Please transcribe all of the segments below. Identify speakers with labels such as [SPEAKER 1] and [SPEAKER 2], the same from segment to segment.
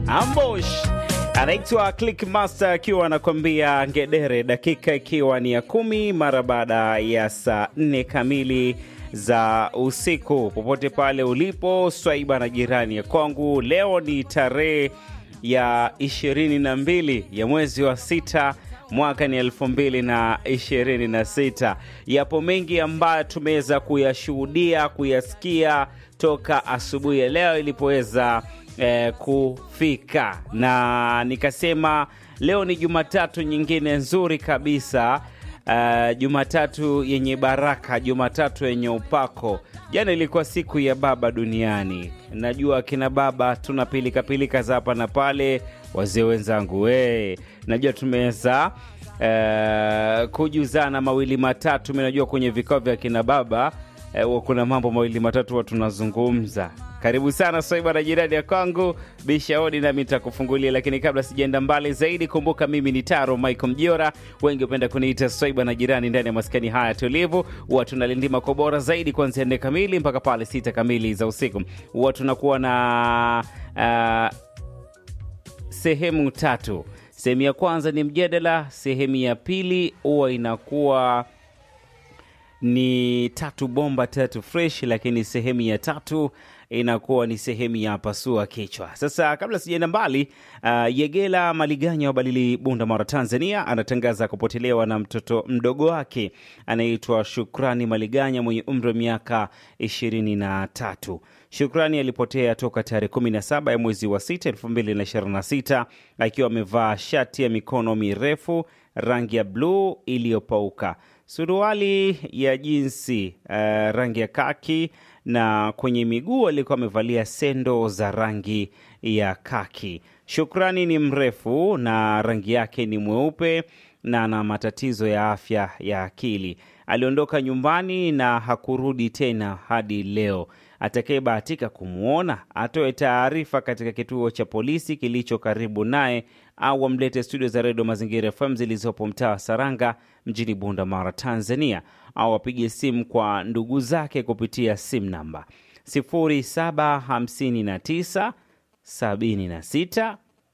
[SPEAKER 1] Ambush anaitwa Clickmaster akiwa anakwambia ngedere, dakika ikiwa ni ya kumi mara baada ya saa nne kamili za usiku. Popote pale ulipo, swaiba na jirani ya kwangu, leo ni tarehe ya ishirini na mbili ya mwezi wa sita mwaka ni elfu mbili na ishirini na sita. Yapo mengi ambayo tumeweza kuyashuhudia kuyasikia toka asubuhi ya leo ilipoweza eh, kufika, na nikasema leo ni Jumatatu nyingine nzuri kabisa. Uh, Jumatatu yenye baraka, Jumatatu yenye upako. Jana ilikuwa siku ya baba duniani. Najua akina baba tuna pilika pilika za hapa na pale, wazee wenzangu we, najua tumeweza uh, kujuzana mawili matatu. Mi najua kwenye vikao vya kina baba uh, kuna mambo mawili matatu huwa tunazungumza. Karibu sana Swaiba na jirani ya kwangu Bishaodi, nami nitakufungulia. Lakini kabla sijaenda mbali zaidi, kumbuka mimi ni Taro Michael Mjora, wengi hupenda kuniita Swaiba na jirani. Ndani ya maskani haya tulivu, huwa tunalindima kwa bora zaidi kuanzia nne kamili mpaka pale sita kamili za usiku. Huwa tunakuwa na uh, sehemu tatu. Sehemu ya kwanza ni mjadala, sehemu ya pili huwa inakuwa ni tatu bomba tatu fresh, lakini sehemu ya tatu inakuwa ni sehemu ya pasua kichwa. Sasa kabla sijaenda mbali, uh, Yegela Maliganya wa Balili, Bunda Mara, Tanzania anatangaza kupotelewa na mtoto mdogo wake anayeitwa Shukrani Maliganya mwenye umri wa miaka ishirini na tatu. Shukrani alipotea toka tarehe 17 ya mwezi wa 6 2026 akiwa amevaa shati ya mikono mirefu rangi ya bluu iliyopauka suruali ya jinsi uh, rangi ya kaki na kwenye miguu alikuwa amevalia sendo za rangi ya kaki. Shukrani ni mrefu na rangi yake ni mweupe na ana matatizo ya afya ya akili. Aliondoka nyumbani na hakurudi tena hadi leo. Atakayebahatika kumwona atoe taarifa katika kituo cha polisi kilicho karibu naye au amlete studio za redio Mazingira FM zilizopo mtaa wa Saranga mjini Bunda Mara, Tanzania, au apige simu kwa ndugu zake kupitia simu namba 0759 76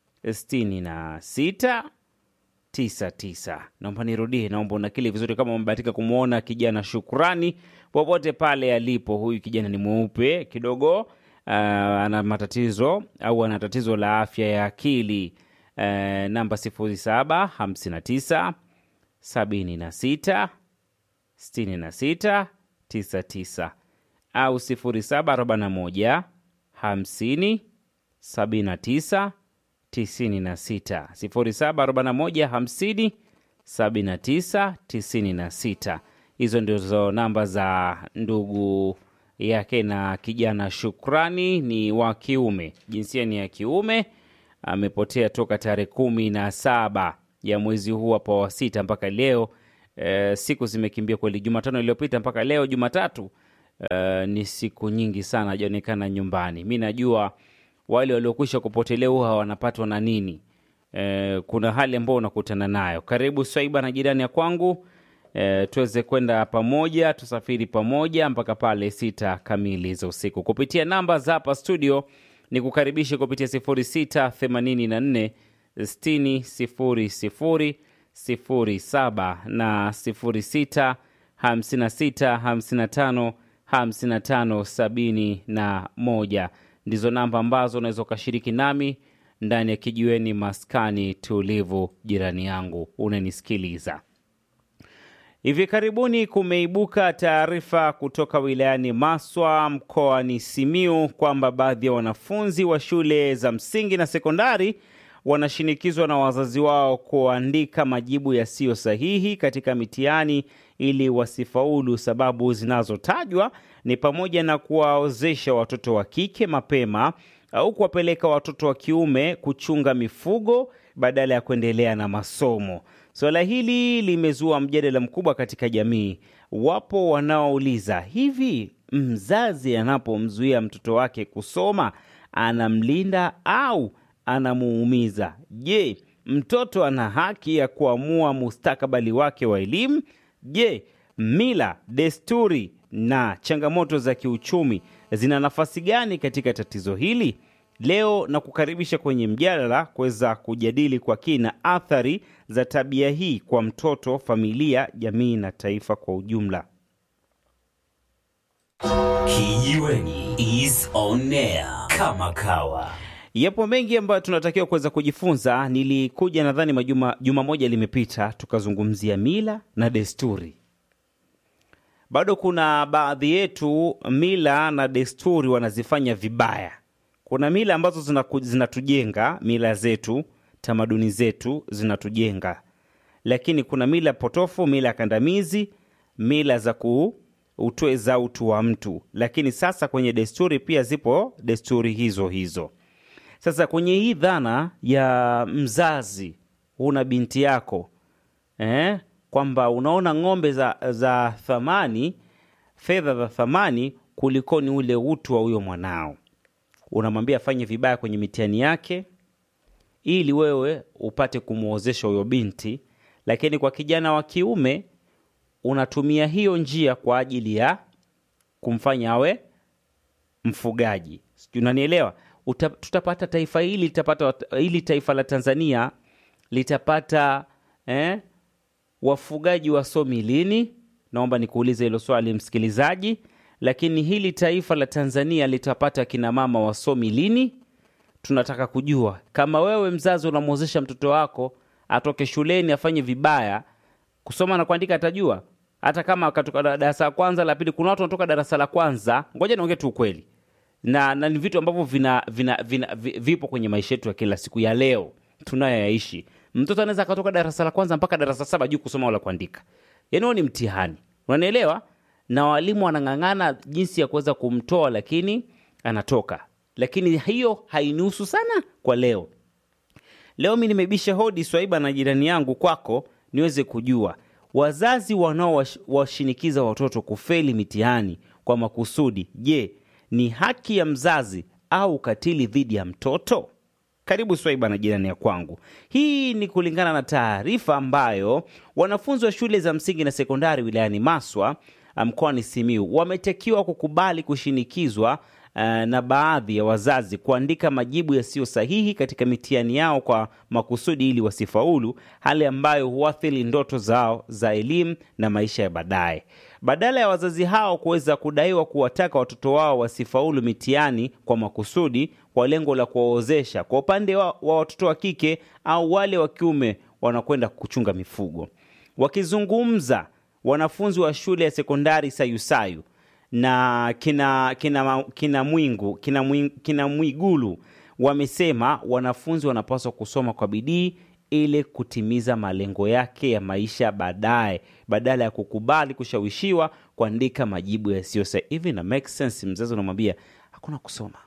[SPEAKER 1] 66 99. Naomba nirudie, naomba unakili vizuri kama umebahatika kumwona kijana Shukrani popote pale alipo. Huyu kijana ni mweupe kidogo, uh, ana matatizo au ana tatizo la afya ya akili. Uh, namba 0759 76 66 99 au 0741 50 79 96 0741 50 79 96. Hizo ndizo namba za ndugu yake na kijana Shukrani. Ni wa kiume, jinsia ni ya kiume. Amepotea toka tarehe kumi na saba ya mwezi huu hapa wa sita mpaka leo. E, siku zimekimbia kweli. Jumatano iliyopita mpaka leo Jumatatu, e, ni siku nyingi sana hajaonekana nyumbani. Mi najua wale waliokwisha kupotelea huwa wanapatwa na nini. E, kuna hali ambayo unakutana nayo. Karibu Swaiba na jirani ya kwangu, e, tuweze kwenda pamoja, tusafiri pamoja mpaka pale sita kamili za usiku kupitia namba za hapa studio. Ni kukaribisha kupitia 0684 60 00 07 na 06 56 55 55 71 ndizo namba ambazo unaweza ukashiriki nami ndani ya kijiweni maskani tulivu. Jirani yangu unanisikiliza, hivi karibuni kumeibuka taarifa kutoka wilayani Maswa mkoani Simiu kwamba baadhi ya wanafunzi wa shule za msingi na sekondari wanashinikizwa na wazazi wao kuandika majibu yasiyo sahihi katika mitihani ili wasifaulu. Sababu zinazotajwa ni pamoja na kuwaozesha watoto wa kike mapema au kuwapeleka watoto wa kiume kuchunga mifugo badala ya kuendelea na masomo. Suala hili limezua mjadala mkubwa katika jamii. Wapo wanaouliza hivi, mzazi anapomzuia mtoto wake kusoma anamlinda au anamuumiza? Je, mtoto ana haki ya kuamua mustakabali wake wa elimu? Je, mila, desturi na changamoto za kiuchumi zina nafasi gani katika tatizo hili? Leo na kukaribisha kwenye mjadala kuweza kujadili kwa kina athari za tabia hii kwa mtoto, familia, jamii na taifa kwa ujumla.
[SPEAKER 2] Kijiweni is on air kama kawa.
[SPEAKER 1] Yapo mengi ambayo tunatakiwa kuweza kujifunza. Nilikuja nadhani majuma juma moja limepita, tukazungumzia mila na desturi. Bado kuna baadhi yetu mila na desturi wanazifanya vibaya. Kuna mila ambazo zinaku- zinatujenga, mila zetu, tamaduni zetu zinatujenga, lakini kuna mila potofu, mila kandamizi, mila za kuutweza utu wa mtu. Lakini sasa kwenye desturi pia zipo desturi hizo hizo. Sasa kwenye hii dhana ya mzazi, una binti yako eh, kwamba unaona ng'ombe za, za thamani, fedha za thamani kulikoni ule utu wa huyo mwanao, unamwambia afanye vibaya kwenye mitihani yake ili wewe upate kumwozesha huyo binti, lakini kwa kijana wa kiume unatumia hiyo njia kwa ajili ya kumfanya awe mfugaji. Sijui unanielewa? Uta, tutapata taifa hili litapata hili taifa la Tanzania litapata eh, wafugaji wasomi lini? Naomba nikuulize hilo swali msikilizaji. Lakini hili taifa la Tanzania litapata kina mama wasomi lini? Tunataka kujua kama wewe mzazi unamwozesha mtoto wako atoke shuleni afanye vibaya, kusoma na kuandika atajua, hata kama akatoka darasa la kwanza la pili. Kuna watu wanatoka darasa la kwanza, ngoja niongee tu ukweli, na, na ni vitu ambavyo vina, vina, vina, vi- vipo kwenye maisha yetu ya kila siku ya leo tunayoyaishi. Mtoto anaweza akatoka darasa la kwanza mpaka darasa saba juu kusoma wala kuandika, yaani huo ni mtihani, unanielewa? Na walimu wanang'ang'ana jinsi ya kuweza kumtoa, lakini anatoka. Lakini hiyo hainihusu sana kwa leo. Leo mi nimebisha hodi Swaiba na jirani yangu kwako, niweze kujua wazazi wanaowashinikiza watoto kufeli mitihani kwa makusudi, je, ni haki ya mzazi au ukatili dhidi ya mtoto? Karibu Swaiba na jirani ya kwangu. Hii ni kulingana na taarifa ambayo wanafunzi wa shule za msingi na sekondari wilayani Maswa mkoani Simiu wametakiwa kukubali kushinikizwa uh, na baadhi ya wazazi kuandika majibu yasiyo sahihi katika mitihani yao kwa makusudi ili wasifaulu, hali ambayo huathiri ndoto zao za elimu na maisha ya baadaye. Badala ya wazazi hao kuweza kudaiwa kuwataka watoto wao wasifaulu mitihani kwa makusudi kwa lengo la kuwaozesha, kwa upande wa, wa watoto wa kike au wale wa kiume wanakwenda kuchunga mifugo. Wakizungumza wanafunzi wa shule ya sekondari Sayusayu na kina, kina, kina Mwingu kina, Mwing, kina Mwigulu wamesema wanafunzi wanapaswa kusoma kwa bidii ili kutimiza malengo yake ya maisha baadaye, badala ya kukubali kushawishiwa kuandika majibu yasiyo sahihi. Hivi na make sense? Mzazi unamwambia hakuna kusoma,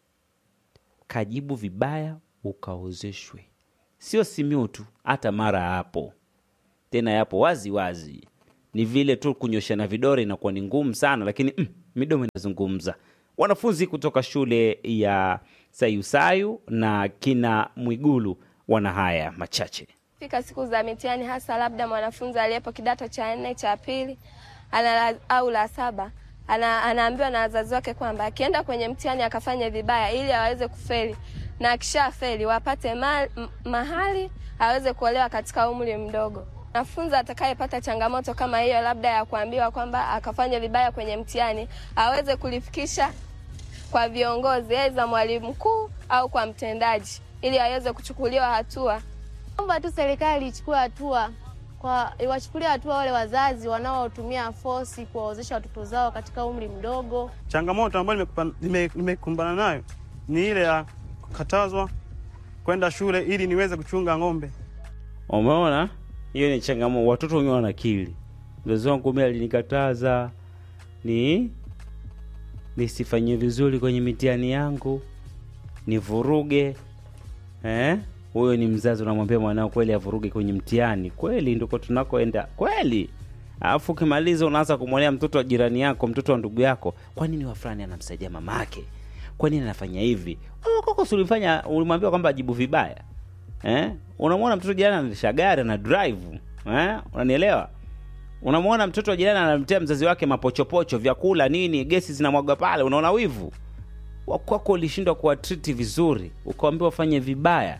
[SPEAKER 1] kajibu vibaya ukaozeshwe. Sio Simiu tu, hata Mara hapo tena, yapo wazi wazi ni vile tu kunyoshana vidore inakuwa ni ngumu sana, lakini mm, midomo inazungumza. Wanafunzi kutoka shule ya Sayusayu na kina Mwigulu wana haya machache.
[SPEAKER 3] Fika siku za mitihani, hasa labda mwanafunzi aliyepo kidato cha nne cha pili ana, au la saba ana, anaambiwa na wazazi wake kwamba akienda kwenye mtihani akafanya vibaya ili aweze kufeli, na akisha feli wapate ma, m, mahali aweze kuolewa katika umri mdogo. Mwanafunzi atakayepata changamoto kama hiyo, labda ya kuambiwa kwamba akafanya vibaya kwenye mtihani, aweze kulifikisha kwa viongozi, aidha mwalimu mkuu au kwa mtendaji, ili aweze kuchukuliwa hatua.
[SPEAKER 4] Naomba tu serikali ichukue hatua kwa iwachukulie hatua wale wazazi wanaotumia fosi kuwaozesha watoto zao katika umri mdogo.
[SPEAKER 5] Changamoto ambayo nimekupa- nime- nimekumbana nayo ni ile ya kukatazwa kwenda shule ili niweze kuchunga ng'ombe.
[SPEAKER 1] Umeona, hiyo ni changamoto. Watoto wenyewe wana akili. Mzazi wangu mimi alinikataza ni nisifanye vizuri kwenye mitihani yangu, nivuruge. Eh, huyo ni mzazi unamwambia mwanao kweli avuruge kwenye mtihani? Kweli ndiko tunakoenda kweli? Alafu ukimaliza unaanza kumwonea mtoto wa jirani yako, mtoto wa ndugu yako, kwa nini wa fulani anamsaidia mamake? Kwa nini anafanya hivi? Wewe koko si ulifanya ulimwambia kwamba ajibu vibaya eh? Unamwona mtoto jirani anaendesha gari na drive eh? Unanielewa? Unamwona mtoto wa jirani anamtea mzazi wake mapochopocho, vyakula nini, gesi zinamwaga pale, unaona wivu wakwako ulishindwa kuwatriti vizuri, ukawambia wafanye vibaya,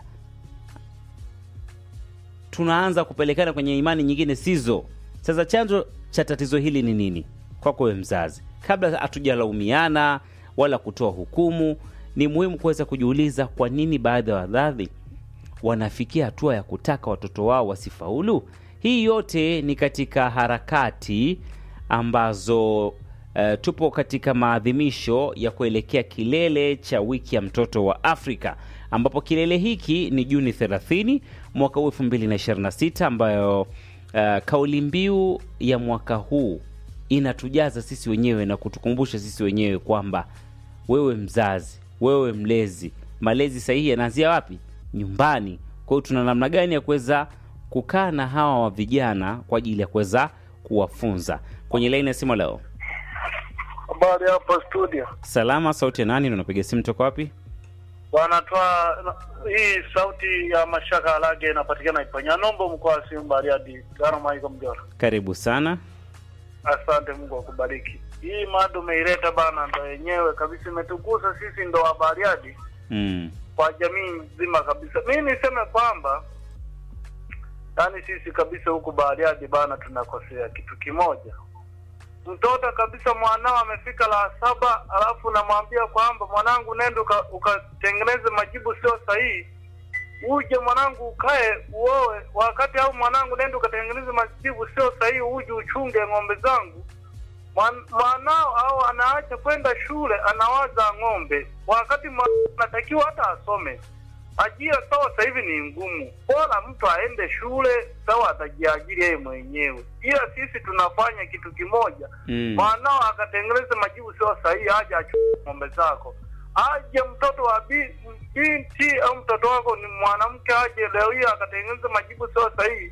[SPEAKER 1] tunaanza kupelekana kwenye imani nyingine sizo. Sasa chanzo cha tatizo hili ni nini kwako wewe mzazi? Kabla hatujalaumiana wala kutoa hukumu, ni muhimu kuweza kujiuliza kwa nini baadhi ya wazazi wanafikia hatua ya kutaka watoto wao wasifaulu. Hii yote ni katika harakati ambazo eh, tupo katika maadhimisho ya kuelekea kilele cha wiki ya mtoto wa Afrika ambapo kilele hiki ni Juni 30 mwaka huu 2026 ambayo eh, kauli mbiu ya mwaka huu inatujaza sisi wenyewe na kutukumbusha sisi wenyewe kwamba wewe mzazi, wewe mlezi, malezi sahihi yanaanzia wapi? Nyumbani. Kwa hiyo tuna namna gani ya kuweza kukaa na hawa wa vijana kwa ajili ya kuweza kuwafunza. Kwenye laini ya simu leo,
[SPEAKER 6] Habari hapo studio.
[SPEAKER 1] salama. Sauti ya nani? na unapiga simu toka wapi?
[SPEAKER 6] Bwana toa hii sauti ya Mashaka Alage inapatikana Iponya Nombo mkoa wa Simba Bariadi. Gano Maiko Mjora.
[SPEAKER 1] Karibu sana.
[SPEAKER 6] Asante Mungu akubariki. Hii mada umeileta bana, ndo yenyewe kabisa imetugusa sisi ndo wa Bariadi
[SPEAKER 1] Mm.
[SPEAKER 6] kwa jamii nzima kabisa. Mimi niseme kwamba yani sisi kabisa huku Bariadi bana tunakosea kitu kimoja. Mtoto kabisa mwanao amefika la saba, alafu namwambia kwamba mwanangu, nenda uka- ukatengeneze majibu sio sahihi, uje mwanangu ukae uoe, wakati au mwanangu, nenda ukatengeneze majibu sio sahihi, uje uchunge ng'ombe zangu. Mwan- Mwanao au anaacha kwenda shule, anawaza ng'ombe, wakati mwanao anatakiwa hata asome. Ajira sawa, sasa hivi ni ngumu, bora mtu aende shule sawa, atajiajiri yeye mwenyewe, ila sisi tunafanya kitu kimoja
[SPEAKER 1] Mm.
[SPEAKER 6] mwanao akatengeneza majibu sio sahihi, aje achukue ng'ombe zako, aje mtoto wa bi- binti au mtoto wako ni mwanamke, aje leo hii akatengeneza majibu sio sahihi,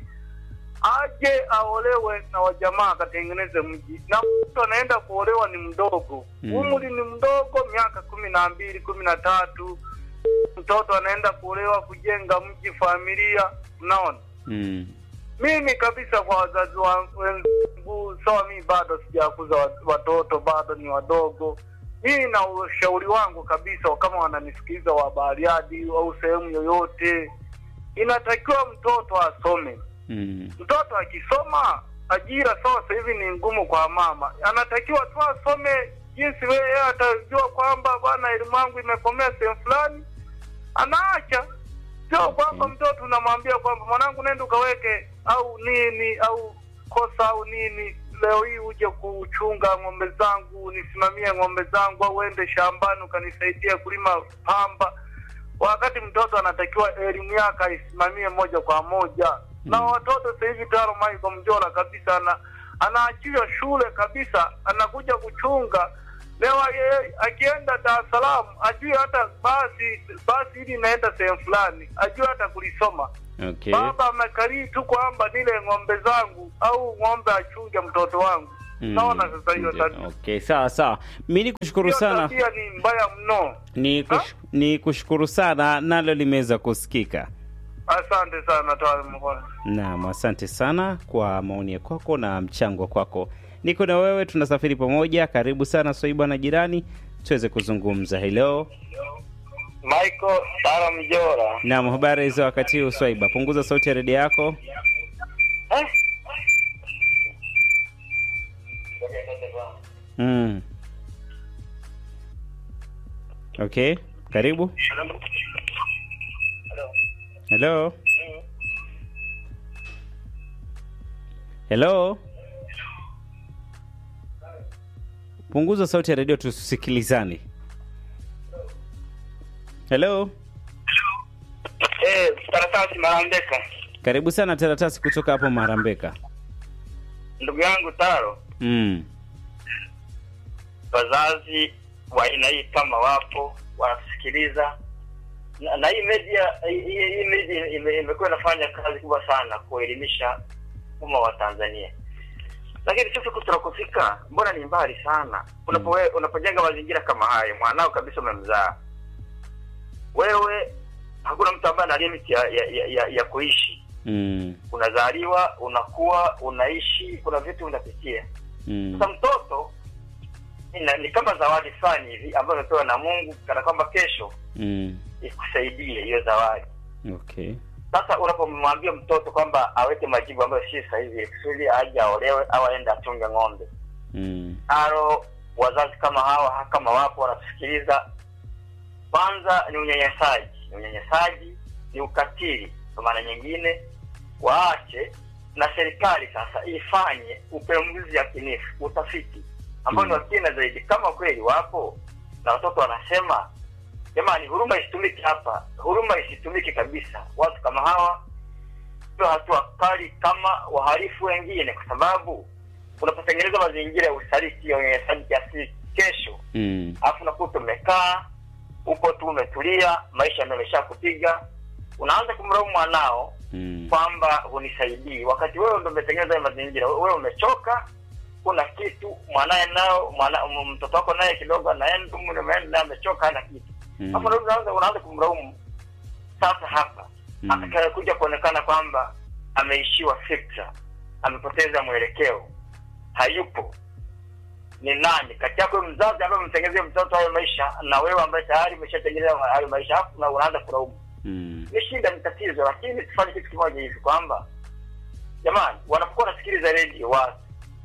[SPEAKER 6] aje aolewe na wajamaa akatengeneze mji, na mtu anaenda kuolewa ni mdogo
[SPEAKER 1] Mm.
[SPEAKER 6] umri ni mdogo, miaka kumi na mbili kumi na tatu mtoto anaenda kuolewa kujenga mji, familia. Unaona,
[SPEAKER 1] Mm.
[SPEAKER 6] mimi kabisa kwa wazazi wa- wenzangu sawa, mimi bado sijakuza wa- watoto, bado ni wadogo. Mimi na ushauri wangu kabisa, kama wananisikiliza wa Bariadi au sehemu yoyote, inatakiwa mtoto asome.
[SPEAKER 1] Mm.
[SPEAKER 6] Mtoto akisoma, ajira sawa, sasa hivi ni ngumu kwa mama, anatakiwa tu asome jinsi wewe atajua kwamba bwana, elimu yangu imekomea sehemu fulani, anaacha sio kwamba mtoto unamwambia kwamba mwanangu, nenda ukaweke au nini au kosa au nini, leo hii uje kuchunga ng'ombe zangu, nisimamie ng'ombe zangu, au uende shambani ukanisaidia kulima pamba, wakati mtoto anatakiwa elimu yake aisimamie moja kwa moja. Na watoto sasa hivi tayari Michael Mjora kabisa ana anaachiwa shule kabisa, anakuja kuchunga leo yeye akienda Dar es Salaam ajue hata basi basi hili inaenda sehemu fulani, ajue hata kulisoma.
[SPEAKER 1] Okay.
[SPEAKER 6] Baba amekalii tu kwamba nile ng'ombe zangu au ng'ombe achunge mtoto wangu.
[SPEAKER 1] Mm.
[SPEAKER 6] Naona sasa hiyo tabia
[SPEAKER 1] Okay, sawa sawa. Mi ni kushukuru
[SPEAKER 6] hiyo
[SPEAKER 1] sana,
[SPEAKER 6] tabia ni mbaya mno.
[SPEAKER 1] ni, kush, ni kushukuru sana, nalo limeweza kusikika.
[SPEAKER 6] Asante sana toa mkono.
[SPEAKER 1] Naam, asante sana kwa maoni ya kwako na mchango kwako. Niko na wewe, tunasafiri pamoja. Karibu sana Swaiba na jirani, tuweze kuzungumza. Hello.
[SPEAKER 6] Michael Sara Mjora.
[SPEAKER 1] Naam, habari za wakati huu Swaiba? Punguza sauti ya redio yako.
[SPEAKER 6] Eh?
[SPEAKER 1] Mm. Okay, karibu. Hello. Hello. Punguza sauti ya redio tusikilizane. Hello.
[SPEAKER 6] Eh, Taratasi Marambeka.
[SPEAKER 1] Karibu sana Taratasi kutoka hapo Marambeka.
[SPEAKER 6] Ndugu yangu Taro,
[SPEAKER 1] Mm.
[SPEAKER 6] wazazi wa aina hii kama wapo wanatusikiliza na, na hii media hii, hii media ime- imekuwa inafanya kazi kubwa sana kuelimisha umma wa Tanzania, lakini sisi huku tunakofika mbona ni mbali sana. Unapowe, unapojenga mazingira kama hayo, mwanao kabisa umemzaa wewe, hakuna mtu ambaye ana limit ya, ya, ya, ya, ya kuishi.
[SPEAKER 1] Mm.
[SPEAKER 6] Unazaliwa, unakuwa, unaishi, kuna vitu unapitia.
[SPEAKER 1] Mm.
[SPEAKER 6] Sasa mtoto
[SPEAKER 7] ina, ni kama zawadi fulani hivi ambayo umepewa na Mungu kana kwamba kesho
[SPEAKER 1] Mm.
[SPEAKER 7] ikusaidie hiyo zawadi.
[SPEAKER 1] Okay.
[SPEAKER 7] Sasa unapomwambia mtoto kwamba aweke majibu ambayo si sahihi kusudi aje aolewe au aende achunge ng'ombe,
[SPEAKER 1] Mm.
[SPEAKER 7] aro wazazi kama hawa kama wapo wanatusikiliza, kwanza ni unyanyasaji, ni unyanyasaji, ni ukatili. Kwa maana nyingine, waache na serikali sasa ifanye upembuzi yakinifu, utafiti ambao ni wa kina zaidi, kama kweli wapo na watoto wanasema jamani, huruma isitumike hapa, huruma isitumike kabisa. Watu kama hawa sio hatua kali kama wahalifu wengine, kwa sababu unapotengeneza mazingira ya usaliti ya unyanyasaji kiasi kesho,
[SPEAKER 1] Mm.
[SPEAKER 7] alafu unakuta umekaa upo tu umetulia, maisha yamesha kupiga, unaanza kumlaumu mwanao
[SPEAKER 1] Mm.
[SPEAKER 7] kwamba hunisaidii, wakati wewe ndo umetengeneza hayo mazingira. Wewe umechoka, kuna kitu mwanaye nao mwana, m- mtoto wako naye kidogo anaenda umri umeenda naye amechoka, hana kitu
[SPEAKER 1] Mm.
[SPEAKER 7] hapo ndo unaanza unaanza kumlaumu. Sasa hapa
[SPEAKER 1] Mm.
[SPEAKER 7] atakayekuja kuonekana kwamba ameishiwa fikra, amepoteza mwelekeo, hayupo ni nani kati yako wewe mzazi ambaye umemtengenezea mtoto hayo maisha na wewe ambaye tayari umeshatengeneza hayo maisha hapo na unaanza kulaumu
[SPEAKER 1] Mm.
[SPEAKER 7] ni shida, ni tatizo, lakini tufanye kitu kimoja hivi kwamba jamani, wanapokuwa wanasikiliza redio watu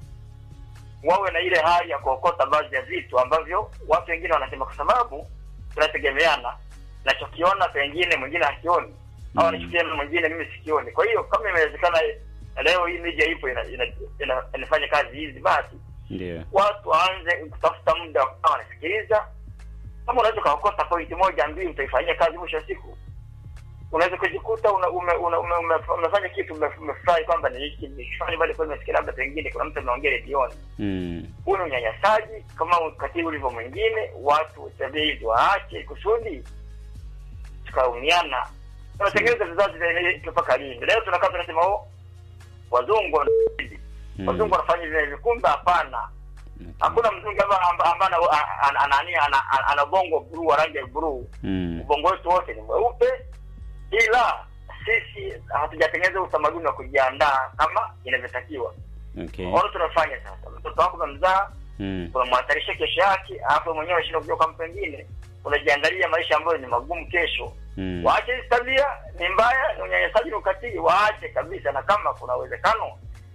[SPEAKER 7] wawe na ile hali ya kuokota baadhi ya vitu ambavyo watu wengine wanasema, kwa sababu tunategemeana, nachokiona pengine mwingine hakioni au
[SPEAKER 1] Mm.
[SPEAKER 7] anachokiona mwingine mimi sikioni. Kwa hiyo kama imewezekana leo hii media ipo ina, ina, ina, inafanya kazi hizi, basi
[SPEAKER 1] Ndio.
[SPEAKER 7] watu waanze kutafuta muda wa kukaa wanasikiliza. Kama unaweza ukaokota pointi moja mbili, utaifanyia kazi, mwisho wa siku unaweza kujikuta una, ume, una, ume, ume, umefanya kitu ume- umefurahi kwamba ni hiki nikifanya, bali kwa nimesikia labda pengine kuna mtu ameongea redioni.
[SPEAKER 1] Mm.
[SPEAKER 7] Huu ni unyanyasaji kama ukatili ulivyo mwingine. Watu tabia hizi waache, kusudi tukaumiana. Tunatengeneza vizazi vya mpaka lini? Leo tunakaa tunasema oh, wazungu wana-
[SPEAKER 1] Mm.
[SPEAKER 7] wazungu wanafanya hivi na hivi, kumbe hapana.
[SPEAKER 1] Okay.
[SPEAKER 7] Hakuna mzungu ambaye amba- ambaye ana- ana- ana- ana- ana- ana- ana bongo bluu wa rangi ya bluu.
[SPEAKER 1] Mm.
[SPEAKER 7] Ubongo wetu wote ni mweupe, ila sisi hatujatengeneza utamaduni wa kujiandaa kama inavyotakiwa.
[SPEAKER 1] Okay.
[SPEAKER 7] Ona tunafanya sasa, mtoto wako umemzaa,
[SPEAKER 1] Mm.
[SPEAKER 7] unamhatarisha kesho yake, alafu mwenyewe unashindwa kujua kwa mtu mwingine, unajiandalia maisha ambayo ni magumu kesho.
[SPEAKER 1] Mm.
[SPEAKER 7] Waache hizi tabia, ni mbaya, ni unyanyasaji, ni ukatili, waache kabisa. Na kama kuna uwezekano,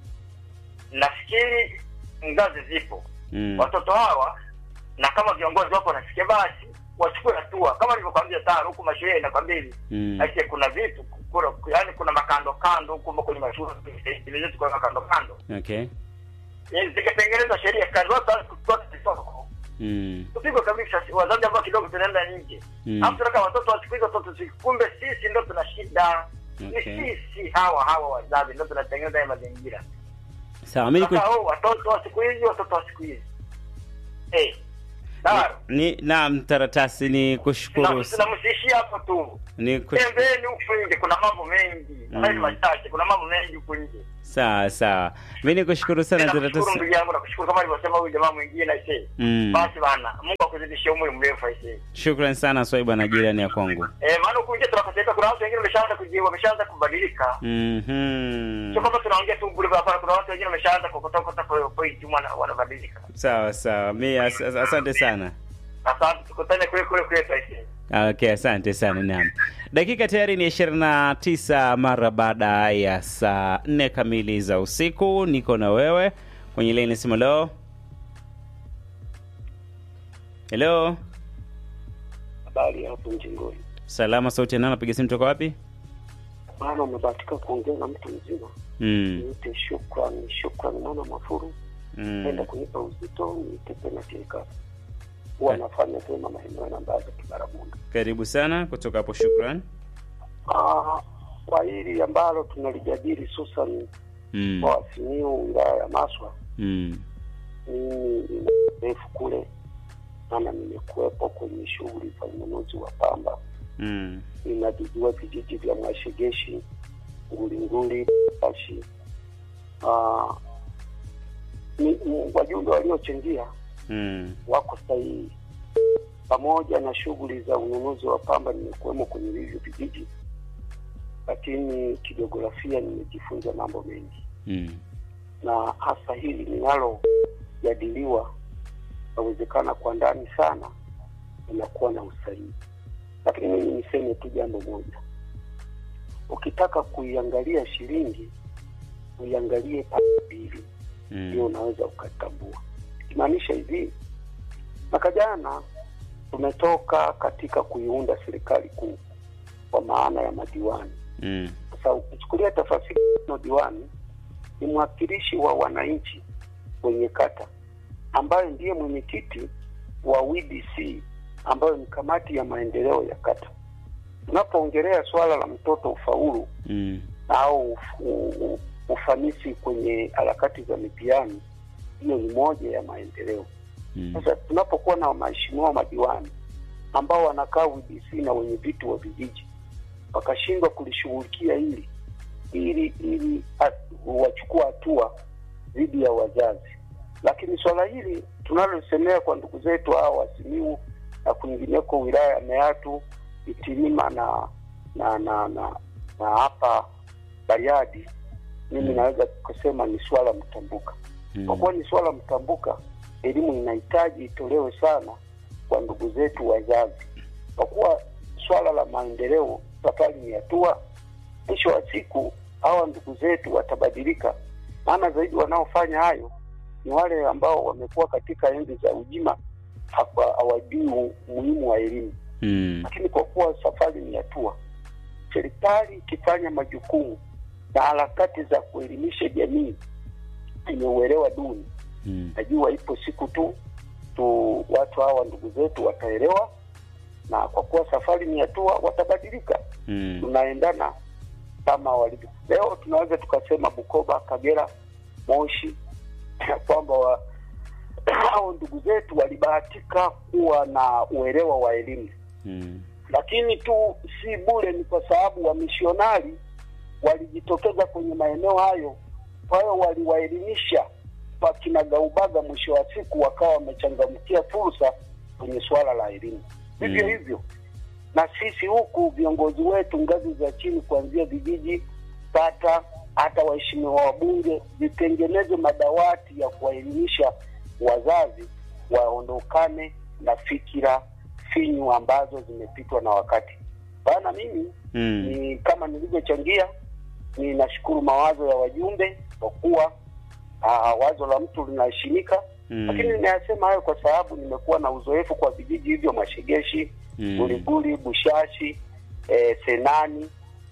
[SPEAKER 7] nafikiri ngazi zipo
[SPEAKER 1] Mm.
[SPEAKER 7] watoto hawa na kama viongozi wapo wanasikia, basi wachukue hatua, kama nilivyokwambia tano huku mashule nakwambia hivi
[SPEAKER 1] Mm.
[SPEAKER 7] ake kuna vitu kuna, yani kuna makando kando huku kwenye mashule zetu kuna makando kando
[SPEAKER 1] Okay.
[SPEAKER 7] Yaani zikitengenezwa sheria kazi watu waanze kutoa kisoko
[SPEAKER 1] Mm.
[SPEAKER 7] tupigwe kabisa, si- wazazi ambao kidogo tunaenda nje
[SPEAKER 1] Mm.
[SPEAKER 7] alafu tunataka watoto wa siku hizi watoto siku kumbe sisi ndo tuna shida
[SPEAKER 1] Okay.
[SPEAKER 7] ni sisi hawa hawa wazazi ndo tunatengeneza haya mazingira
[SPEAKER 1] Sawa, mimi
[SPEAKER 7] sasa
[SPEAKER 1] niku...
[SPEAKER 7] oh, watoto wa siku hizi watoto wa siku hizi eh Daro,
[SPEAKER 1] ni naam, taratasi ni kushukuru
[SPEAKER 7] tunamsishia hapo tu
[SPEAKER 1] ni kush...
[SPEAKER 7] tembeni huku nje kuna mambo mengi
[SPEAKER 1] Mm.
[SPEAKER 7] mm. machache kuna mambo mengi huku nje
[SPEAKER 1] sawa sawa, mimi nikushukuru sana
[SPEAKER 7] nakushukuru
[SPEAKER 1] taratasi.
[SPEAKER 7] ndugu yangu nakushukuru kama alivyosema huyu jamaa mwingine aisee
[SPEAKER 1] Mm.
[SPEAKER 7] basi bana mungu akuzidishie umri mrefu aisee
[SPEAKER 1] Shukrani sana Swaiba na jirani ya kwangu.
[SPEAKER 7] eh maana huku nje tunakoseka kuna watu wengine wameshaanza kujiwa wameshaanza kubadilika
[SPEAKER 1] Mhm.
[SPEAKER 7] sio kama tunaongea tu bure hapana kuna watu wengine wameshaanza kokotokota point wana- wanabadilika
[SPEAKER 1] Sawa sawa, mi as, as, asante sana.
[SPEAKER 7] asante tukutane kule kule kwetu aisee
[SPEAKER 1] Okay, asante sana. Naam, dakika tayari ni ishirini na tisa mara baada ya saa nne kamili za usiku. Niko na wewe kwenye laini simu. Leo helo,
[SPEAKER 8] Habari hapo mjengoni.
[SPEAKER 1] salama. Sauti ya nani? Napiga simu toka wapi?
[SPEAKER 8] Bwana, umebahatika kuongea na mtu mzima.
[SPEAKER 1] Mm.
[SPEAKER 8] Niite shukrani, shukrani mwana Mafuru, penda
[SPEAKER 1] Mm.
[SPEAKER 8] kunipa uzito, niite tena tirika. Huwa nafanya tena maeneo na mbaza Kibaramunda.
[SPEAKER 1] Karibu sana kutoka hapo, shukran.
[SPEAKER 8] Ah, kwa hili ambalo tunalijadili hususan
[SPEAKER 1] Mm.
[SPEAKER 8] kwa Wasimiu wilaya ya Maswa,
[SPEAKER 1] Mm.
[SPEAKER 8] mimi nina urefu kule, maana nimekuwepo kwenye shughuli za ununuzi wa pamba
[SPEAKER 1] Mm.
[SPEAKER 8] ninavijua vijiji vya Mwashegeshi, Ngulinguli, Bashi. Ah, ni ni wajumbe waliochangia
[SPEAKER 1] Mm.
[SPEAKER 8] wako sahihi, pamoja na shughuli za ununuzi wa pamba nimekuwemo kwenye hivyo vijiji, lakini kijiografia nimejifunza mambo mengi,
[SPEAKER 1] Mm.
[SPEAKER 8] na hasa hili linalojadiliwa inawezekana kwa ndani sana inakuwa na usahihi. Lakini mimi niseme tu jambo moja, ukitaka kuiangalia shilingi uiangalie pande mbili, ndio
[SPEAKER 1] Mm.
[SPEAKER 8] unaweza ukatambua. Ikimaanisha hivi, mwaka jana tumetoka katika kuiunda serikali kuu kwa maana ya madiwani.
[SPEAKER 1] Mm.
[SPEAKER 8] Sasa ukichukulia tafasiri no diwani ni mwakilishi wa wananchi kwenye kata, ambaye ndiye mwenyekiti wa WDC ambayo ni kamati ya maendeleo ya kata. Tunapoongelea swala la mtoto ufaulu
[SPEAKER 1] Mm.
[SPEAKER 8] au uf- u- u- ufanisi kwenye harakati za mitihani, hiyo ni moja ya maendeleo.
[SPEAKER 1] Mm.
[SPEAKER 8] Sasa tunapokuwa na waheshimiwa madiwani ambao wanakaa WDC na wenye viti wa vijiji wakashindwa kulishughulikia hili ili ili at- wachukua hatua dhidi ya wazazi, lakini swala hili tunalosemea kwa ndugu zetu hao Wasimiu na kwingineko wilaya ya Meatu, Itilima na na na na na hapa Bariadi, mimi
[SPEAKER 1] Mm.
[SPEAKER 8] naweza kusema ni swala mtambuka kwa
[SPEAKER 1] Mm.
[SPEAKER 8] kuwa ni swala mtambuka, elimu inahitaji itolewe sana kwa ndugu zetu wazazi, kwa kuwa swala la maendeleo safari ni hatua. Mwisho wa siku hawa ndugu zetu watabadilika, maana zaidi wanaofanya hayo ni wale ambao wamekuwa katika enzi za ujima, hapa hawajui umuhimu wa elimu.
[SPEAKER 1] Mm.
[SPEAKER 8] Lakini kwa kuwa safari ni hatua, serikali ikifanya majukumu na harakati za kuelimisha jamii yenye uelewa duni
[SPEAKER 1] Mm.
[SPEAKER 8] najua ipo siku tu tu watu hawa ndugu zetu wataelewa, na kwa kuwa safari ni hatua, watabadilika.
[SPEAKER 1] Mm.
[SPEAKER 8] Tunaendana kama walivyo leo. Tunaweza tukasema Bukoba, Kagera, Moshi kwamba wa, hao ndugu zetu walibahatika kuwa na uelewa wa elimu,
[SPEAKER 1] Mm.
[SPEAKER 8] lakini tu si bure, ni kwa sababu wamishionari walijitokeza kwenye maeneo hayo, kwa hiyo waliwaelimisha wakinagaubaga, mwisho wa siku wakawa wamechangamkia fursa kwenye suala la elimu. Vivyo
[SPEAKER 1] Mm.
[SPEAKER 8] hivyo na sisi huku viongozi wetu ngazi za chini, kuanzia vijiji, kata, hata waheshimiwa wabunge, vitengeneze madawati ya kuwaelimisha wazazi waondokane na fikira finyu ambazo zimepitwa na wakati. Bana, mimi
[SPEAKER 1] Mm.
[SPEAKER 8] ni kama nilivyochangia, ninashukuru mawazo ya wajumbe kwa kuwa ah, wazo la mtu linaheshimika,
[SPEAKER 1] Mm.
[SPEAKER 8] lakini ninayasema hayo kwa sababu nimekuwa na uzoefu kwa vijiji hivyo Mashegeshi,
[SPEAKER 1] Mm.
[SPEAKER 8] Buliguli, Bushashi, eh, Senani,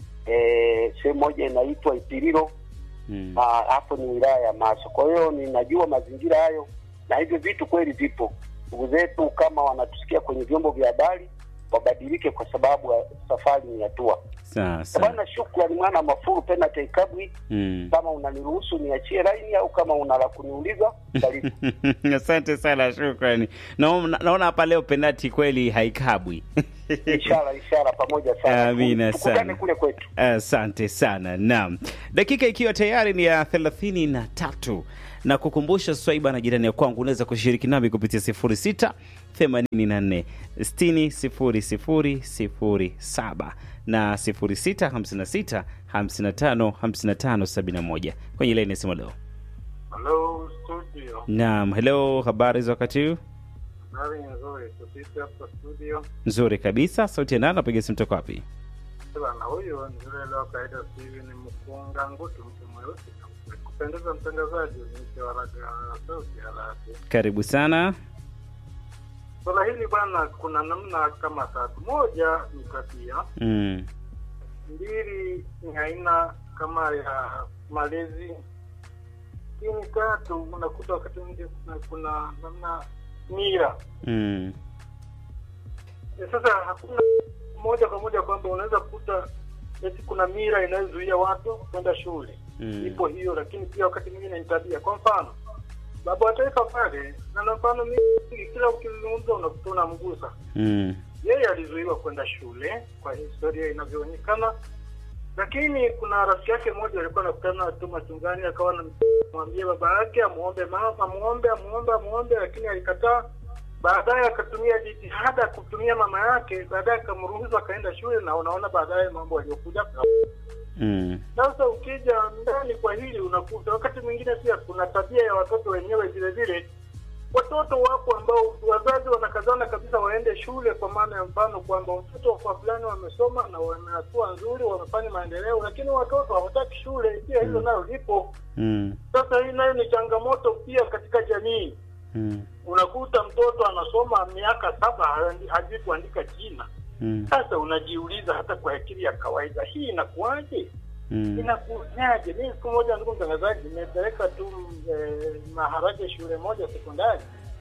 [SPEAKER 8] eh, sehemu moja inaitwa Ipiriro
[SPEAKER 1] Mm.
[SPEAKER 8] Ah, hapo ni wilaya ya Maso. Kwa hiyo ninajua mazingira hayo, na hivyo vitu kweli vipo. Ndugu zetu kama wanatusikia kwenye vyombo vya habari wabadilike, kwa sababu ya safari ni hatua.
[SPEAKER 1] Sasa.
[SPEAKER 8] Bwana, shukrani mwana Mafuru Penate Kabwi.
[SPEAKER 1] Mm.
[SPEAKER 8] Kama unaniruhusu niachie laini au kama una la kuniuliza, karibu.
[SPEAKER 1] Asante sana, shukrani. Naona naona hapa leo penati kweli haikabwi.
[SPEAKER 8] Ishara ishara, pamoja sana.
[SPEAKER 1] Amina
[SPEAKER 8] Tukutane
[SPEAKER 1] sana.
[SPEAKER 8] kule kwetu.
[SPEAKER 1] Asante sana. Naam, dakika ikiwa tayari ni ya thelathini na tatu na kukumbusha swaiba na jirani ya kwangu, unaweza kushiriki nami kupitia sifuri sita themanini na nne sitini sifuri sifuri sifuri saba na sifuri sita hamsini na sita hamsini na tano hamsini na tano sabini na moja kwenye laini ya simu leo.
[SPEAKER 6] Halo studio,
[SPEAKER 1] Naam, hello, habari za wakati huu?
[SPEAKER 6] habari nzuri. Tusisi hapa studio
[SPEAKER 1] Nzuri kabisa. Sauti ya nani? Napiga simu toka wapi?
[SPEAKER 6] bana, huyu ni yule leo kaida Steven Mkunga Ngutu, mtu mweusi kupendeza. Mtangazaji niite waraga sauti ya radio.
[SPEAKER 1] Karibu sana.
[SPEAKER 6] Swala hili bwana, kuna namna kama tatu. Moja ni tabia,
[SPEAKER 1] Mm.
[SPEAKER 6] mbili ni aina kama ya malezi, lakini tatu unakuta wakati mwingine kuna, kuna namna mira
[SPEAKER 1] Mm.
[SPEAKER 6] Eh, Sasa hakuna moja kwa moja kwamba unaweza kukuta eti kuna mira inayozuia watu kwenda shule
[SPEAKER 1] Mm.
[SPEAKER 6] ipo hiyo, lakini pia wakati mwingine ni tabia. Kwa mfano baba wa taifa pale, na na mfano mingi, kila ukizungumza unakuta unamgusa
[SPEAKER 1] Mm.
[SPEAKER 6] yeye. Alizuiwa kwenda shule kwa historia inavyoonekana, lakini kuna rafiki yake mmoja alikuwa anakutana tu machungani, akawa anamwambia baba yake amuombe mama, amuombe, amuombe, amuombe, lakini alikataa. Baadaye akatumia jitihada kutumia mama yake, baadaye akamruhusu akaenda shule, na unaona baadaye mambo aliyokuja.
[SPEAKER 1] Mm.
[SPEAKER 6] Sasa ukija ndani kwa hili unakuta wakati mwingine pia kuna tabia ya watoto wenyewe vile vile watoto wapo ambao wazazi wanakazana kabisa waende shule, kwa maana ya mfano kwamba watoto kwa fulani wamesoma na wana hatua nzuri, wamefanya maendeleo, lakini watoto hawataki shule. Pia hilo
[SPEAKER 1] Mm.
[SPEAKER 6] nalo lipo.
[SPEAKER 1] Mm.
[SPEAKER 6] Sasa hii nayo ni changamoto pia katika jamii.
[SPEAKER 1] Mm.
[SPEAKER 6] Unakuta mtoto anasoma miaka saba ha- hajui kuandika jina.
[SPEAKER 1] Mm.
[SPEAKER 6] Sasa unajiuliza hata kwa akili ya kawaida hii inakuwaje?
[SPEAKER 1] Mm.
[SPEAKER 6] Inakujaje? Mimi siku moja, ndugu mtangazaji, nimepeleka tu eh, maharage shule moja sekondari,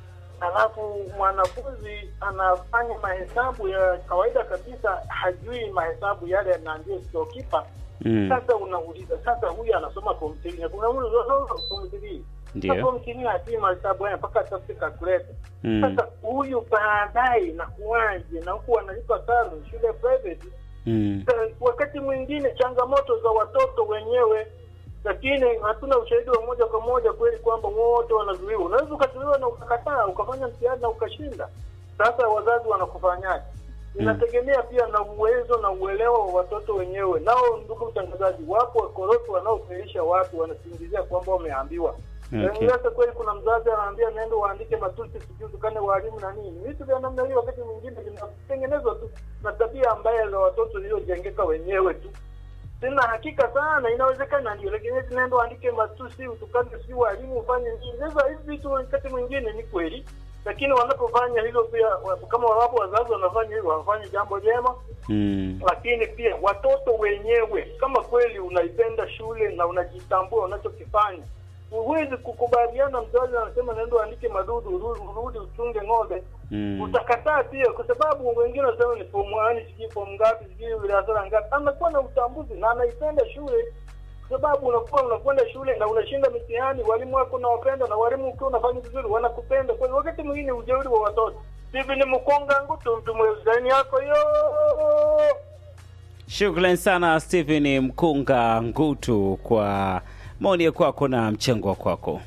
[SPEAKER 6] alafu mwanafunzi anafanya mahesabu ya kawaida kabisa, hajui mahesabu yale na ndio stokipa.
[SPEAKER 1] Mm.
[SPEAKER 6] Sasa unauliza sasa, huyu anasoma form 3 unamuuliza form 3
[SPEAKER 1] Ndio.
[SPEAKER 6] form 3 hajui mahesabu haya mpaka atafute calculator.
[SPEAKER 1] Mm.
[SPEAKER 6] Sasa huyu baadaye inakuwaje? Na huku analipa sana shule private
[SPEAKER 1] Mm.
[SPEAKER 6] Eh, wakati mwingine changamoto za watoto wenyewe, lakini hatuna ushahidi wa moja kwa moja kweli kwamba wote wanazuiwa. Unaweza ukazuiwa na ukakataa ukafanya mtihani na ukashinda. Sasa wazazi wanakufanyaje? Inategemea pia na uwezo na uelewa wa watoto wenyewe. Nao, ndugu mtangazaji, wapo wakorofi wanaofirisha watu, wanasingizia kwamba wameambiwa.
[SPEAKER 1] Okay.
[SPEAKER 6] Eh, Sasa kweli kuna mzazi anaambia nenda waandike matusi sijui tukane walimu na nini. Vitu vya namna hiyo wakati mwingine vinatengenezwa tu na tabia mbaya za watoto zilizojengeka wenyewe tu. Sina hakika sana, inawezekana ndio, lakini nenda waandike matusi, utukane sijui walimu, ufanye nini. Sasa hivi vitu wakati mwingine ni kweli, lakini wanapofanya hilo pia, wa- kama wapo wazazi wanafanya hivyo, wafanye jambo jema
[SPEAKER 1] Mm.
[SPEAKER 6] lakini pia watoto wenyewe, kama kweli unaipenda shule na unajitambua unachokifanya, huwezi kukubaliana. Mzazi anasema naenda uandike madudu, urudi, urudi uchunge ng'ombe,
[SPEAKER 1] Mm.
[SPEAKER 6] utakataa pia, kwa sababu wengine wanasema ni fomu gani, sijui fomu ngapi, sijui darasa ngapi. Anakuwa na utambuzi na anaipenda shule, kwa sababu unakuwa unakwenda shule na unashinda mitihani, walimu wako unawapenda, na walimu ukiwa unafanya vizuri wanakupenda. Kwa hiyo wakati mwingine ujeuri wa watoto hivi ni mkonga ngutu mtumwezani yako hiyo
[SPEAKER 1] Shukran sana Stephen Mkunga Ngutu kwa maoni ya kwako na mchango wa kwako.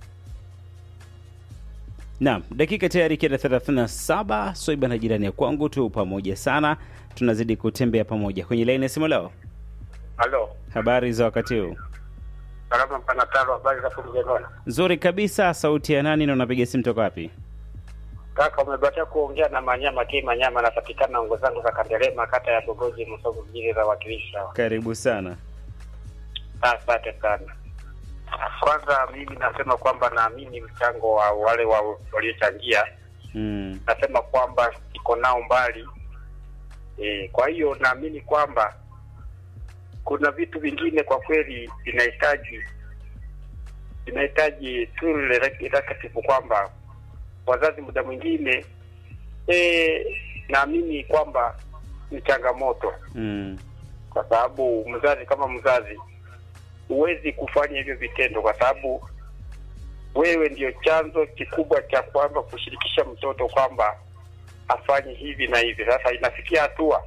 [SPEAKER 1] Naam, dakika tayari ikienda 37. Soiba na jirani ya kwangu tu pamoja sana, tunazidi kutembea pamoja kwenye laini ya simu leo.
[SPEAKER 9] Halo,
[SPEAKER 1] Habari za wakati huu?
[SPEAKER 9] salama mpana taro, habari za kumjengona
[SPEAKER 1] Nzuri kabisa. Sauti ya nani na unapiga simu toka wapi?
[SPEAKER 9] kaka. Umebatia kuongea na Manyama K Manyama, anapatikana ongo zangu za Kandelema, kata ya Bogoji, Msogo mjini za wakilishi hawa.
[SPEAKER 1] Karibu sana.
[SPEAKER 9] Asante sana. Kwanza mimi nasema kwamba naamini mchango wa wale wa waliochangia,
[SPEAKER 1] Mm.
[SPEAKER 9] nasema kwamba iko nao mbali e, kwa hiyo naamini kwamba kuna vitu vingine kwa kweli vinahitaji vinahitaji tu executive kwamba wazazi muda mwingine e, naamini kwamba ni changamoto
[SPEAKER 1] Mm.
[SPEAKER 9] kwa sababu mzazi kama mzazi huwezi kufanya hivyo vitendo kwa sababu wewe ndio chanzo kikubwa cha kwamba kushirikisha mtoto kwamba afanye hivi na hivi. Sasa inafikia hatua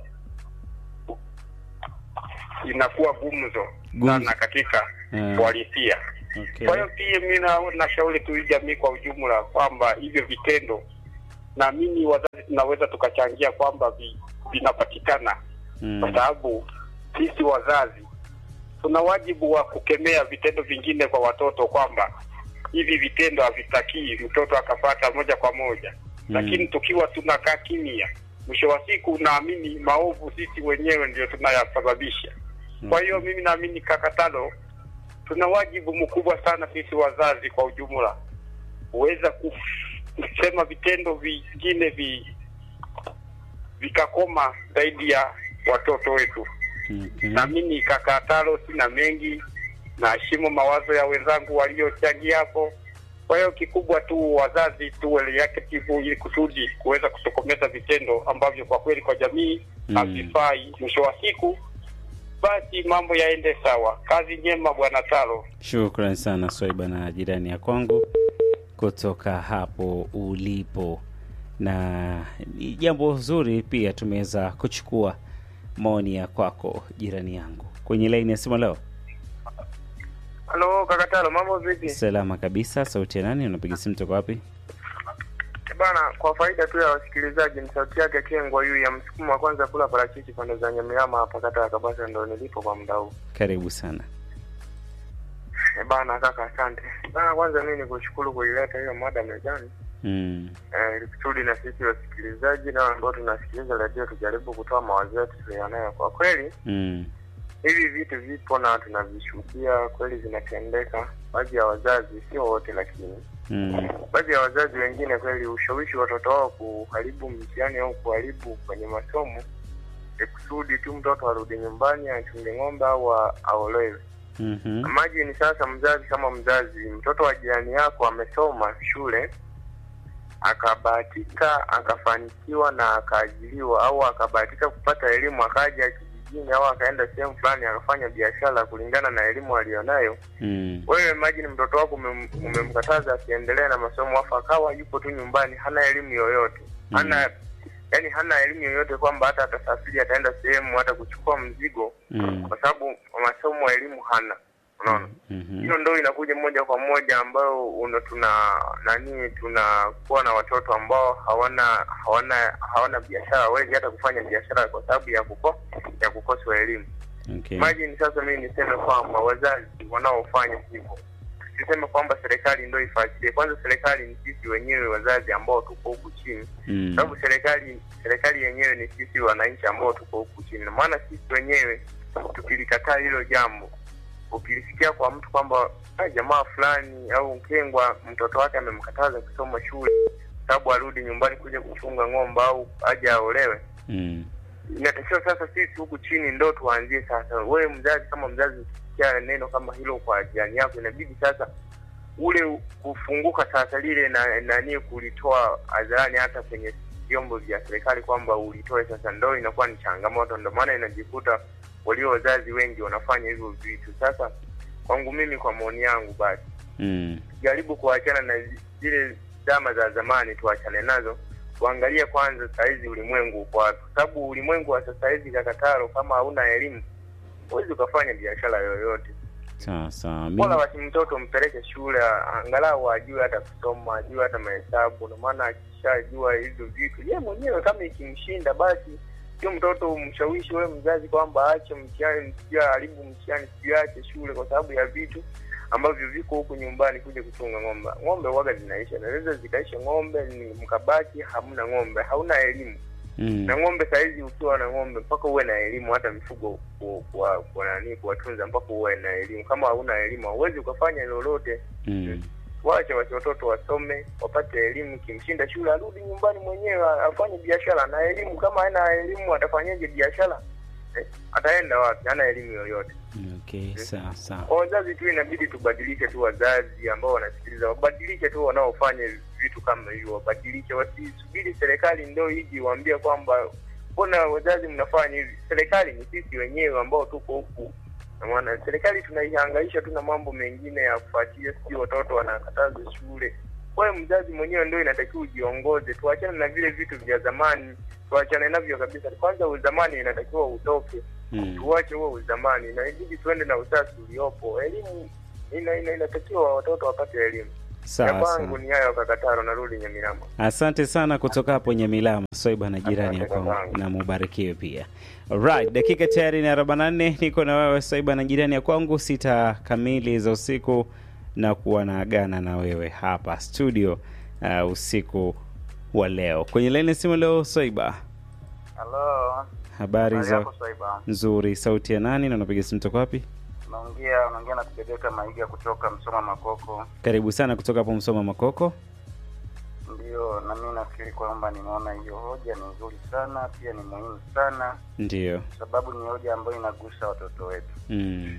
[SPEAKER 9] inakuwa gumzo
[SPEAKER 1] Gumzo.
[SPEAKER 9] sana katika
[SPEAKER 1] Mm.
[SPEAKER 9] uhalisia.
[SPEAKER 1] Okay.
[SPEAKER 9] Kwa hiyo pia mi na- nashauri tu hii jamii kwa ujumla kwamba hivyo vitendo, naamini wazazi tunaweza tukachangia kwamba vi, vinapatikana
[SPEAKER 1] Mm.
[SPEAKER 9] kwa sababu sisi wazazi tuna wajibu wa kukemea vitendo vingine kwa watoto kwamba hivi vitendo havitakii mtoto akapata moja kwa moja
[SPEAKER 1] Mm.
[SPEAKER 9] lakini tukiwa tunakaa kimya, mwisho wa siku naamini maovu sisi wenyewe ndio tunayasababisha. Kwa hiyo mimi naamini Kakatalo, tuna wajibu mkubwa sana sisi wazazi kwa ujumla kuweza kuf- kusema vitendo vingine vi, vikakoma zaidi ya watoto wetu.
[SPEAKER 1] Okay.
[SPEAKER 9] Naamini Kakatalo, sina mengi, naheshimu mawazo ya wenzangu waliochangia hapo. Kwa hiyo kikubwa tu wazazi tuwe reactive ili kusudi kuweza kutokomeza vitendo ambavyo kwa kweli kwa jamii
[SPEAKER 1] Mm.
[SPEAKER 9] havifai. Mwisho wa siku basi mambo yaende sawa. Kazi njema bwana Talo.
[SPEAKER 1] Shukran sana Swaiba na jirani ya kwangu kutoka hapo ulipo, na ni jambo zuri pia tumeweza kuchukua maoni ya kwako jirani yangu kwenye laini ya simu leo.
[SPEAKER 10] Halo Kakatalo, mambo vipi?
[SPEAKER 1] Salama kabisa. Sauti ya nani? Unapiga simu toka wapi?
[SPEAKER 10] Bana, kwa faida tu ya wasikilizaji, ni sauti yake Kengwa yu ya msukumo wa kwanza kula parachichi pande za Nyamiama hapa kata ya Kabasa, ndo nilipo kwa muda huu.
[SPEAKER 1] Karibu sana.
[SPEAKER 10] E bana kaka, asante bana. Kwanza mimi nikushukuru kuileta hiyo mada mezani.
[SPEAKER 1] Mm.
[SPEAKER 10] eh, ili kusudi na sisi wasikilizaji na ambao tunasikiliza redio tujaribu kutoa mawazo yetu tulionayo. Kwa kweli
[SPEAKER 1] Mm.
[SPEAKER 10] hivi vitu vipo na tunavishuhudia kweli vinatendeka. Baadhi ya wazazi, sio wote, lakini
[SPEAKER 1] Mm.
[SPEAKER 10] baadhi ya wazazi wengine kweli ushawishi watoto wao kuharibu mtihani au kuharibu kwenye masomo ili kusudi tu mtoto arudi nyumbani achunge ng'ombe au a- aolewe.
[SPEAKER 1] Mhm.
[SPEAKER 10] Imagine sasa, mzazi kama mzazi, mtoto wa jirani yako amesoma shule akabahatika akafanikiwa na akaajiriwa, au akabahatika kupata elimu akaja kijijini, au akaenda sehemu fulani akafanya biashara kulingana na elimu aliyonayo.
[SPEAKER 1] Mm.
[SPEAKER 10] Wewe imagine mtoto wako umem- umemkataza asiendelee na masomo, afu akawa yupo tu nyumbani, hana elimu yoyote, hana yani hana elimu yoyote kwamba hata atasafiri ataenda sehemu hata kuchukua mzigo,
[SPEAKER 1] Mm.
[SPEAKER 10] kwa sababu masomo elimu hana. Unaona,
[SPEAKER 1] Mhm.
[SPEAKER 10] hiyo ndo inakuja moja kwa moja ambayo una tuna nani tunakuwa na watoto ambao hawana hawana hawana biashara, hawezi hata kufanya biashara kwa sababu ya kuko ya kukosa elimu.
[SPEAKER 1] Okay.
[SPEAKER 10] Imagine sasa mimi niseme kwamba wazazi wanaofanya hivyo, siseme kwamba serikali ndio ifuatilie. Kwanza serikali ni sisi wenyewe wazazi ambao tuko huku chini,
[SPEAKER 1] Mm.
[SPEAKER 10] sababu serikali serikali yenyewe ni sisi wananchi ambao tuko huku chini. Maana sisi wenyewe tukilikataa hilo jambo, ukilisikia kwa mtu kwamba "Ah, jamaa fulani au Mkengwa mtoto wake amemkataza kusoma shule sababu arudi nyumbani kuja kuchunga ng'ombe au aje aolewe,
[SPEAKER 1] Mm.
[SPEAKER 10] inatakiwa sasa sisi huku chini ndo tuanzie sasa. Wewe mzazi, kama mzazi ukisikia neno kama hilo kwa jirani yako, inabidi sasa ule kufunguka sasa lile na nani kulitoa hadharani hata kwenye vyombo vya serikali kwamba ulitoe sasa, ndo inakuwa ni changamoto. Ndo maana inajikuta walio wazazi wengi wanafanya hivyo vitu. Sasa kwangu mimi, kwa maoni yangu, basi
[SPEAKER 1] Mm.
[SPEAKER 10] jaribu kuachana na zi- zile zama za zamani, tuachane nazo, tuangalie kwanza sahizi ulimwengu uko wapi, kwa sababu ulimwengu wa sasa hivi Kakataro, kama hauna elimu huwezi ukafanya biashara yoyote.
[SPEAKER 1] Sawa sawa.
[SPEAKER 10] Bora
[SPEAKER 1] Mimi-
[SPEAKER 10] basi mtoto mpeleke shule, angalau ajue hata kusoma, ajue hata mahesabu, na maana akishajua hizo vitu ye mwenyewe kama ikimshinda, basi sio mtoto umshawishi wewe mzazi kwamba aache mtihani, sijui haribu mtihani, sijui aache shule kwa sababu ya vitu ambavyo viko huku nyumbani kuja kuchunga ng'ombe. Ng'ombe waga zinaisha, naweza zikaisha ng'ombe, ni mkabaki hamna ng'ombe, hauna elimu
[SPEAKER 1] Mm.
[SPEAKER 10] na ng'ombe sahizi ukiwa na ng'ombe mpaka uwe na elimu hata mifugo ku- kuwa- kuwa nani kuwatunza mpaka uwe na elimu kama hauna elimu hauwezi ukafanya lolote
[SPEAKER 1] Mm.
[SPEAKER 10] wache wasi watoto wasome wapate elimu kimshinda shule arudi nyumbani mwenyewe afanye biashara na elimu kama hana elimu atafanyaje biashara eh, ataenda wapi hana elimu yoyote
[SPEAKER 1] Okay, sawa sawa.
[SPEAKER 10] kwa wazazi tu inabidi tubadilishe tu wazazi ambao wanasikiliza wabadilishe tu wanaofanya vitu kama hivyo wabadilishe wasisubiri serikali ndio iji waambie kwamba mbona wazazi mnafanya hivi serikali ni sisi wenyewe ambao tuko huku Na maana serikali tunaihangaisha tu na mambo mengine ya kufuatilia sijui watoto wanakataza shule wewe mzazi mwenyewe ndio inatakiwa ujiongoze tuachane na vile vitu vya zamani tuachane navyo kabisa kwanza uzamani inatakiwa utoke
[SPEAKER 1] Mm.
[SPEAKER 10] tuache huo uzamani na ibidi tuende na usasi uliopo elimu ina, ina, inatakiwa watoto wapate elimu
[SPEAKER 1] Sawa
[SPEAKER 10] ya kwangu
[SPEAKER 1] sawa.
[SPEAKER 10] ni hayo kakataro narudi nyamirama
[SPEAKER 1] Asante sana kutoka hapo Nyamilama, Swaiba na jirani
[SPEAKER 10] Asante
[SPEAKER 1] yako,
[SPEAKER 10] babangu.
[SPEAKER 1] na mubarikiwe pia. Alright, dakika tayari ni 44 niko na wewe Swaiba na jirani ya kwangu, sita kamili za usiku na kuwa naagana na wewe hapa studio uh, usiku wa leo. Kwenye laini ya simu leo, Swaiba,
[SPEAKER 11] Halo,
[SPEAKER 1] habari za
[SPEAKER 11] yako Swaiba?
[SPEAKER 1] nzuri. Sauti ya nani na unapiga simu toka wapi?
[SPEAKER 11] Unaongea unaongea na Kibebeka Maiga kutoka Msoma Makoko.
[SPEAKER 1] Karibu sana kutoka hapo Msoma Makoko.
[SPEAKER 11] Ndio, na mimi nafikiri kwamba nimeona hiyo hoja ni nzuri sana, pia ni muhimu sana,
[SPEAKER 1] Ndiyo.
[SPEAKER 11] sababu ni hoja ambayo inagusa watoto wetu.
[SPEAKER 1] Mm.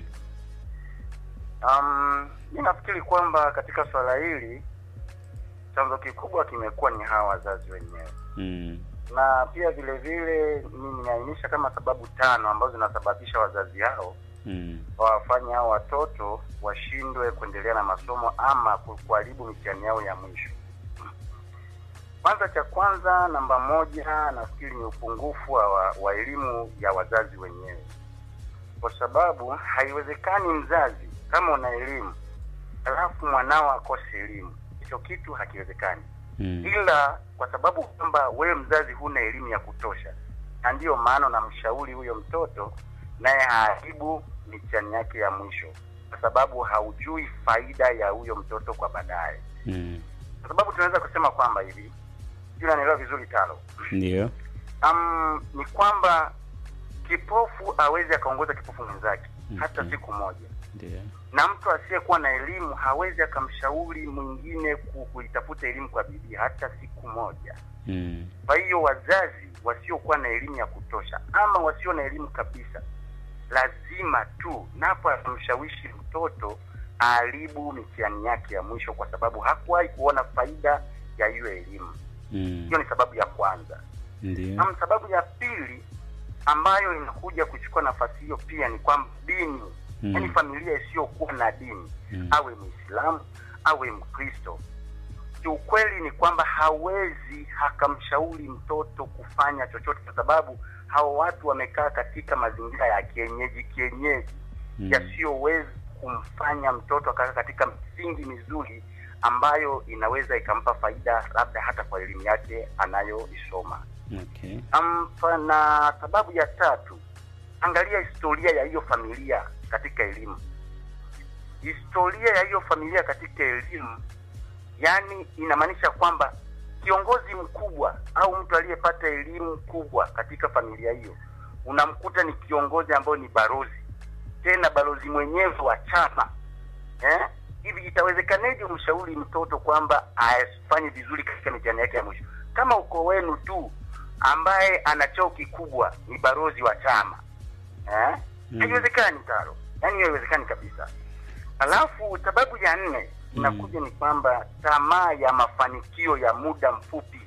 [SPEAKER 11] Um, mi nafikiri kwamba katika swala hili chanzo kikubwa kimekuwa ni hawa wazazi wenyewe,
[SPEAKER 1] Mm.
[SPEAKER 11] na pia vile vile mimi nimeainisha kama sababu tano ambazo zinasababisha wazazi hao
[SPEAKER 1] Mm.
[SPEAKER 11] wawafanye hao watoto washindwe kuendelea na masomo ama ku- kuharibu mitihani yao ya mwisho. Kwanza, cha kwanza, namba moja, nafikiri ni upungufu wa, wa, wa elimu ya wazazi wenyewe, kwa sababu haiwezekani mzazi kama una elimu alafu mwanao akose elimu, hicho kitu hakiwezekani
[SPEAKER 1] Mm.
[SPEAKER 11] ila kwa sababu kwamba wewe mzazi huna elimu ya kutosha, na ndiyo maana unamshauri huyo mtoto naye haharibu mitihani yake ya mwisho, kwa sababu haujui faida ya huyo mtoto kwa baadaye.
[SPEAKER 1] Mm.
[SPEAKER 11] kwa sababu tunaweza kusema kwamba hivi, sijui unanielewa vizuri Talo,
[SPEAKER 1] Ndio.
[SPEAKER 11] um, ni kwamba kipofu awezi akaongoza kipofu mwenzake hata siku moja,
[SPEAKER 1] Ndio.
[SPEAKER 11] na mtu asiyekuwa na elimu hawezi akamshauri mwingine ku- kuitafuta elimu kwa bidii hata siku moja.
[SPEAKER 1] Mm.
[SPEAKER 11] Kwa hiyo wazazi wasiokuwa na elimu ya kutosha ama wasio na elimu kabisa, lazima tu napo atamshawishi mtoto aharibu mitihani yake ya mwisho, kwa sababu hakuwahi kuona faida ya hiyo elimu.
[SPEAKER 1] Mm.
[SPEAKER 11] Hiyo ni sababu ya kwanza.
[SPEAKER 1] Ndio.
[SPEAKER 11] Na sababu ya pili ambayo inakuja kuchukua nafasi hiyo pia ni kwamba dini,
[SPEAKER 1] Mm.
[SPEAKER 11] yaani familia isiyokuwa na dini
[SPEAKER 1] Mm.
[SPEAKER 11] awe Muislamu awe Mkristo, kiukweli ni kwamba hawezi akamshauri mtoto kufanya chochote, kwa sababu hao watu wamekaa katika mazingira ya kienyeji kienyeji
[SPEAKER 1] Mm.
[SPEAKER 11] yasiyoweza kumfanya mtoto akakaa katika misingi mizuri ambayo inaweza ikampa faida labda hata kwa elimu yake anayoisoma.
[SPEAKER 1] Okay.
[SPEAKER 11] Ampa na sababu ya tatu, angalia historia ya hiyo familia katika elimu. Historia ya hiyo familia katika elimu, yani inamaanisha kwamba kiongozi mkubwa au mtu aliyepata elimu kubwa katika familia hiyo, unamkuta ni kiongozi ambayo ni balozi, tena balozi mwenyewe wa chama eh? Hivi itawezekaneje umshauri mtoto kwamba afanye vizuri katika mitihani yake ya mwisho kama uko wenu tu ambaye ana cheo kikubwa ni balozi wa chama eh?
[SPEAKER 1] Mm.
[SPEAKER 11] Haiwezekani Taro, yaani haiwezekani kabisa. Alafu sababu ya nne inakuja ni kwamba tamaa ya mafanikio ya muda mfupi.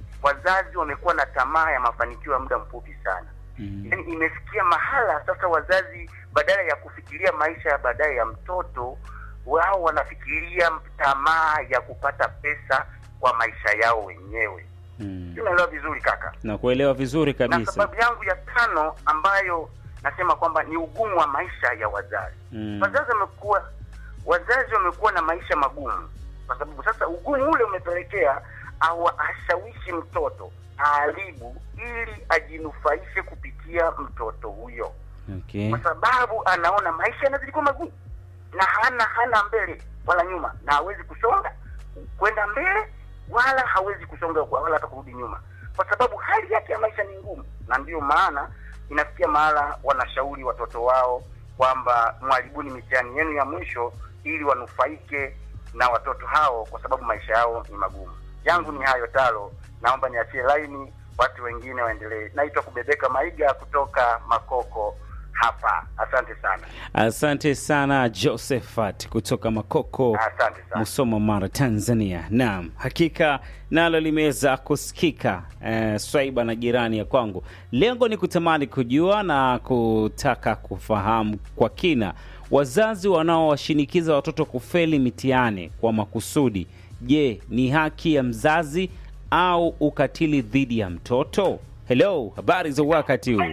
[SPEAKER 11] Wazazi wamekuwa na tamaa ya mafanikio ya muda mfupi sana.
[SPEAKER 1] Mm.
[SPEAKER 11] Yaani imefikia mahala sasa wazazi badala ya kufikiria maisha ya baadaye ya mtoto wao wanafikiria tamaa ya kupata pesa kwa maisha yao wenyewe.
[SPEAKER 1] Mm.
[SPEAKER 11] Unaelewa vizuri kaka?
[SPEAKER 1] Nakuelewa vizuri
[SPEAKER 11] Na
[SPEAKER 1] kabisa.
[SPEAKER 11] sababu yangu ya tano ambayo nasema kwamba ni ugumu wa maisha ya wazazi.
[SPEAKER 1] Mm.
[SPEAKER 11] Wazazi wamekuwa wazazi wamekuwa na maisha magumu, kwa sababu sasa ugumu ule umepelekea au ashawishi mtoto aharibu ili ajinufaishe kupitia mtoto huyo,
[SPEAKER 1] Okay.
[SPEAKER 11] kwa sababu anaona maisha yanazidi kuwa magumu na hana hana mbele wala nyuma, na hawezi kusonga kwenda mbele wala hawezi kusonga kwa- wala hata kurudi nyuma, kwa sababu hali yake ya maisha ni ngumu, na ndiyo maana inafikia mahala wanashauri watoto wao kwamba mwaribuni mitihani yenu ya mwisho ili wanufaike na watoto hao, kwa sababu maisha yao ni magumu. Yangu ni hayo Talo, naomba niachie laini watu wengine waendelee. Naitwa Kubebeka Maiga kutoka Makoko hapa. Asante sana,
[SPEAKER 1] Asante sana Josephat kutoka Makoko,
[SPEAKER 11] asante sana.
[SPEAKER 1] Musoma, Mara, Tanzania. Naam, hakika nalo limeweza kusikika eh, swaiba na jirani ya kwangu. Lengo ni kutamani kujua na kutaka kufahamu kwa kina wazazi wanaowashinikiza watoto kufeli mitihani kwa makusudi. Je, ni haki ya mzazi au ukatili dhidi ya mtoto? Hello, habari za wakati huu?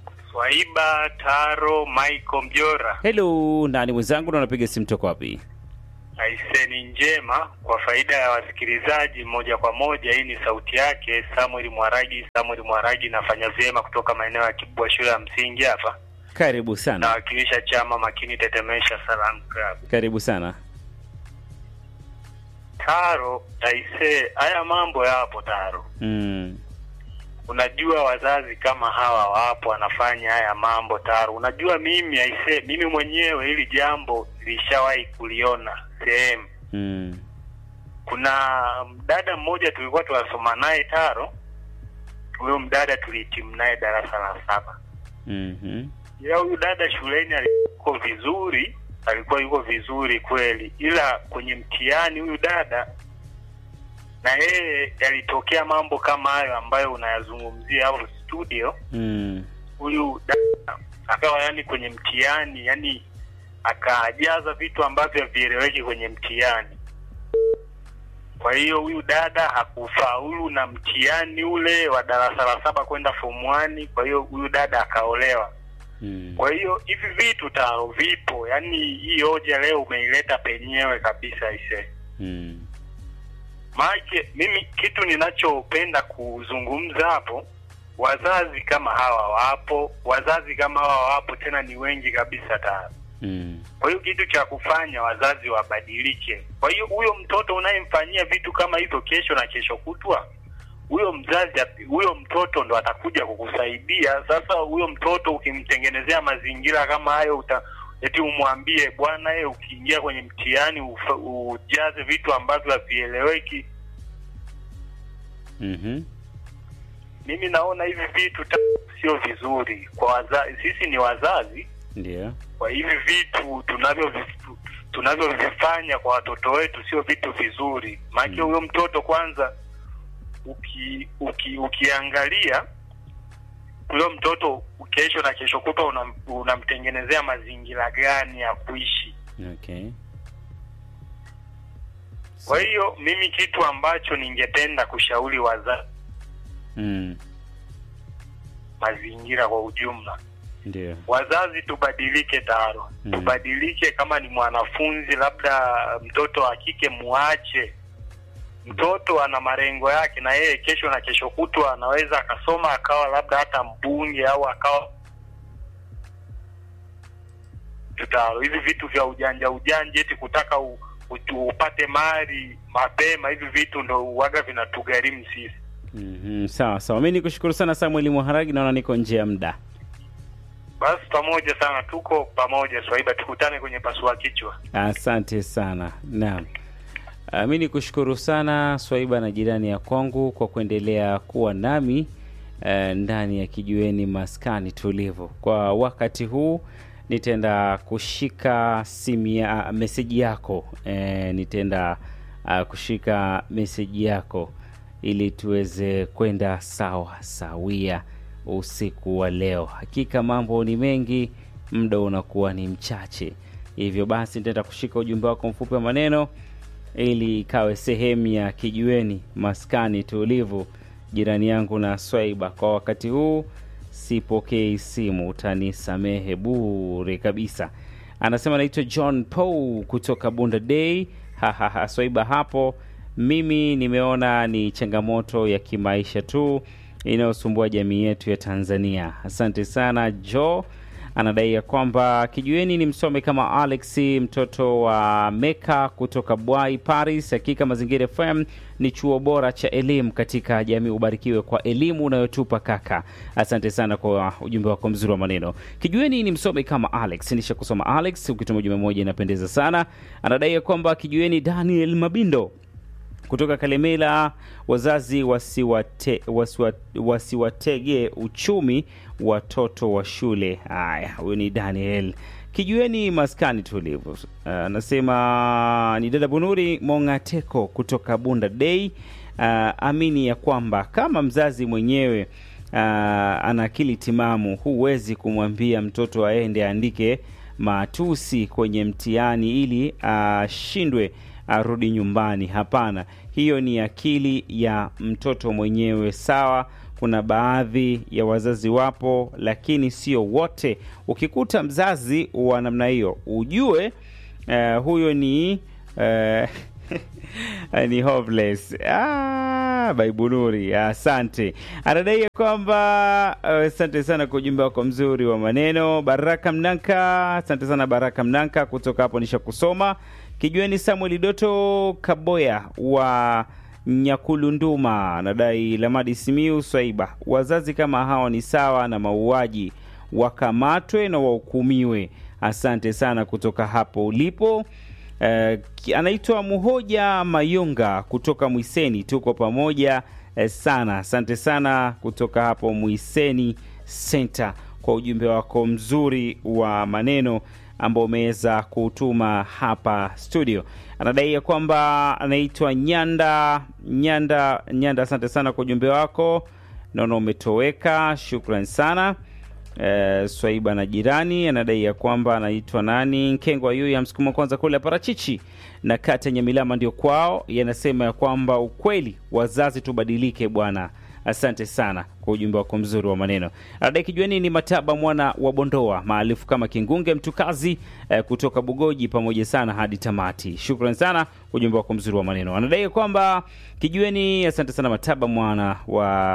[SPEAKER 12] Swaiba Taro Michael Mjora,
[SPEAKER 1] Hello, nani mwenzangu na unapiga simu toka wapi?
[SPEAKER 12] aiseni njema kwa faida ya wasikilizaji moja kwa moja. Hii ni sauti yake Samuel Mwaragi. Samuel Mwaragi nafanya vyema kutoka maeneo ya Kibwa shule ya msingi hapa,
[SPEAKER 1] Karibu sana,
[SPEAKER 12] nawakilisha chama makini tetemesha Salam Club.
[SPEAKER 1] karibu sana.
[SPEAKER 12] Taro aise, haya mambo yapo Taro.
[SPEAKER 1] Mm.
[SPEAKER 12] Unajua wazazi kama hawa wapo wanafanya haya mambo Taro. Unajua mimi aise, mimi mwenyewe hili jambo nilishawahi kuliona sehemu
[SPEAKER 1] Mm.
[SPEAKER 12] kuna mdada mmoja tulikuwa tunasoma naye Taro. Huyo mdada tulihitimu naye darasa la saba,
[SPEAKER 1] Mhm.
[SPEAKER 12] ila huyu dada shuleni alikuwa vizuri, alikuwa yuko vizuri kweli, ila kwenye mtihani huyu dada na yeye yalitokea mambo kama hayo ambayo unayazungumzia hapo studio.
[SPEAKER 1] Mm.
[SPEAKER 12] Huyu dada akawa yani kwenye mtihani yani akajaza vitu ambavyo havieleweki kwenye mtihani. Kwa hiyo huyu dada hakufaulu na mtihani ule wa darasa la saba kwenda form 1. Kwa hiyo huyu dada akaolewa.
[SPEAKER 1] Mm.
[SPEAKER 12] Kwa hiyo hivi vitu taro vipo, yani hii hoja leo umeileta penyewe kabisa ise
[SPEAKER 1] Mm.
[SPEAKER 12] Maake mimi kitu ninachopenda kuzungumza hapo, wazazi kama hawa wapo, wazazi kama hawa wapo, tena ni wengi kabisa taro.
[SPEAKER 1] Mm.
[SPEAKER 12] Kwa hiyo kitu cha kufanya wazazi wabadilike. Kwa hiyo huyo mtoto unayemfanyia vitu kama hivyo kesho na kesho kutwa, huyo mzazi, ap- huyo mtoto ndo atakuja kukusaidia. Sasa huyo mtoto ukimtengenezea mazingira kama hayo, uta eti umwambie bwana, ye ukiingia kwenye mtihani ufa- ujaze vitu ambavyo havieleweki.
[SPEAKER 1] Mhm.
[SPEAKER 12] Mimi naona hivi vitu ta- sio vizuri kwa wazazi. Sisi ni wazazi,
[SPEAKER 1] Ndio.
[SPEAKER 12] kwa hivi vitu tunavyo tunavyovifanya kwa watoto wetu sio vitu vizuri maanake huyo mtoto kwanza uki, uki, ukiangalia huyo mtoto kesho na kesho kutwa unam- unamtengenezea mazingira gani ya kuishi
[SPEAKER 1] Okay.
[SPEAKER 12] kwa hiyo mimi kitu ambacho ningependa kushauri wazazi
[SPEAKER 1] Mm.
[SPEAKER 12] mazingira kwa ujumla
[SPEAKER 1] Ndio.
[SPEAKER 12] wazazi tubadilike taro
[SPEAKER 1] Mm.
[SPEAKER 12] tubadilike kama ni mwanafunzi labda mtoto wa kike muache mtoto ana malengo yake na yeye kesho na kesho kutwa anaweza akasoma akawa labda hata mbunge au akawa tutaro hivi vitu vya ujanja ujanja eti kutaka u, u, upate mali mapema hivi vitu ndo uwaga vinatugharimu sisi
[SPEAKER 1] Mhm. Sawa sawa, mi nikushukuru sana Samuel Mwaharagi, naona niko nje ya muda.
[SPEAKER 12] basi pamoja sana tuko pamoja swaiba tukutane kwenye pasua kichwa
[SPEAKER 1] Asante sana. Naam. Uh, mi nikushukuru sana Swaiba na jirani ya kwangu kwa kuendelea kuwa nami uh, ndani ya kijiweni maskani tulivu. Kwa wakati huu nitaenda kushika simu ya meseji yako eh, nitaenda uh, kushika meseji yako ili tuweze kwenda sawa sawia usiku wa leo. Hakika mambo ni mengi, muda unakuwa ni mchache, hivyo basi nitaenda kushika ujumbe wako mfupi wa maneno ili ikawe sehemu ya kijiweni maskani tulivu, jirani yangu na Swaiba. Kwa wakati huu sipokei simu, utanisamehe bure kabisa. Anasema naitwa John Paul kutoka Bunda Day. Hahaha, Swaiba hapo, mimi nimeona ni changamoto ya kimaisha tu inayosumbua jamii yetu ya Tanzania. Asante sana Joe anadai ya kwamba kijueni ni msome kama Alex mtoto wa Meka kutoka Bwai Paris. Hakika Mazingira FM ni chuo bora cha elimu katika jamii. Ubarikiwe kwa elimu unayotupa kaka. Asante sana kwa ujumbe wako mzuri wa maneno. Kijueni ni msome kama Alex. Nisha kusoma Alex, ukituma ujumbe mmoja inapendeza sana. Anadai ya kwamba kijueni Daniel Mabindo kutoka Kalemela, wazazi wasiwate, wasiwa, wasiwatege uchumi watoto wa shule. Haya, huyu ni Daniel Kijueni, maskani tulivu. Anasema ni dada Bunuri Mongateko kutoka Bunda Day. Ah, amini ya kwamba kama mzazi mwenyewe ah, ana akili timamu, huwezi kumwambia mtoto aende aandike matusi kwenye mtihani ili ashindwe arudi nyumbani. Hapana, hiyo ni akili ya mtoto mwenyewe. Sawa, kuna baadhi ya wazazi wapo, lakini sio wote. Ukikuta mzazi wa namna hiyo, ujue eh, huyo ni eh, ni hopeless. Ah, Baibunuri, asante. Anadai ya kwamba eh, asante sana kwa ujumbe wako mzuri wa maneno. Baraka Mnanka, asante sana Baraka Mnanka kutoka hapo nisha kusoma. Kijueni Samuel Doto Kaboya wa Nyakulunduma anadai Lamadi Simiu Swaiba, wazazi kama hao ni sawa na mauaji, wakamatwe na wahukumiwe. Asante sana kutoka hapo ulipo. Eh, ki- anaitwa Muhoja Mayunga kutoka Mwiseni, tuko pamoja eh, sana. Asante sana kutoka hapo Mwiseni Center kwa ujumbe wako mzuri wa maneno ambao umeweza kutuma hapa studio. Anadai ya kwamba anaitwa Nyanda Nyanda Nyanda, asante sana kwa ujumbe wako, naona umetoweka, shukran sana. Eh, Swaiba na jirani anadai ya kwamba anaitwa nani Nkengwa yu ya msukuma kwanza kule parachichi na kata Nyamilama ndio kwao. Yanasema ya kwamba ukweli, wazazi tubadilike bwana. Asante sana kwa ujumbe wako mzuri wa maneno. Anadai kijueni ni Mataba mwana wa Bondoa maarufu kama Kingunge Mtukazi eh, kutoka Bugoji, pamoja sana hadi tamati. Shukran sana kwa ujumbe wako mzuri wa maneno. Anadai ya kwamba kijueni, asante sana Mataba mwana wa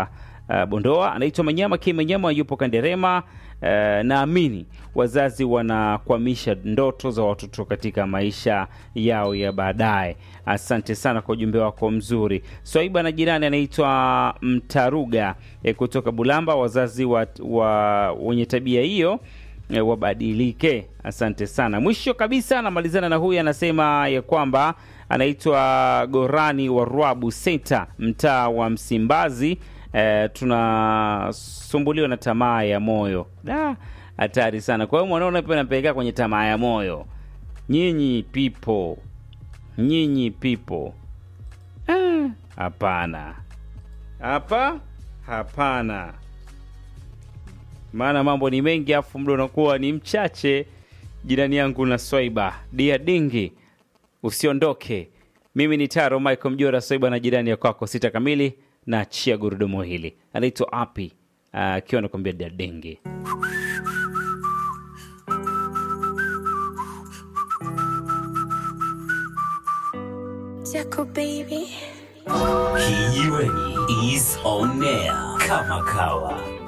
[SPEAKER 1] uh, Bondoa. Anaitwa Manyama K Manyama, yupo Kanderema. Uh, naamini wazazi wanakwamisha ndoto za watoto katika maisha yao ya baadaye. Asante sana kwa ujumbe wako mzuri. Swaiba na jirani anaitwa Mtaruga eh, kutoka Bulamba. Wazazi wa, wa wenye tabia hiyo eh, wabadilike. Asante sana. Mwisho kabisa anamalizana na huyu anasema ya kwamba anaitwa Gorani wa Rwabu Senta, mtaa wa Msimbazi. Eh, tunasumbuliwa na tamaa ya moyo. Da, hatari sana. Kwa hiyo mwanaona pia napelekea kwenye tamaa ya moyo. Nyinyi people, nyinyi people, Ah, hapana, hapa hapana, maana mambo ni mengi, afu muda unakuwa ni mchache. Jirani yangu na Swaiba dia dingi, usiondoke. Mimi ni Taro Michael Mjora, Swaiba na jirani ya kwako, sita kamili na chia gurudumu hili. Anaitwa Api akiwa anakuambia dia dingi.
[SPEAKER 13] Jaco baby.
[SPEAKER 2] Kijiweni is on air kama kawa.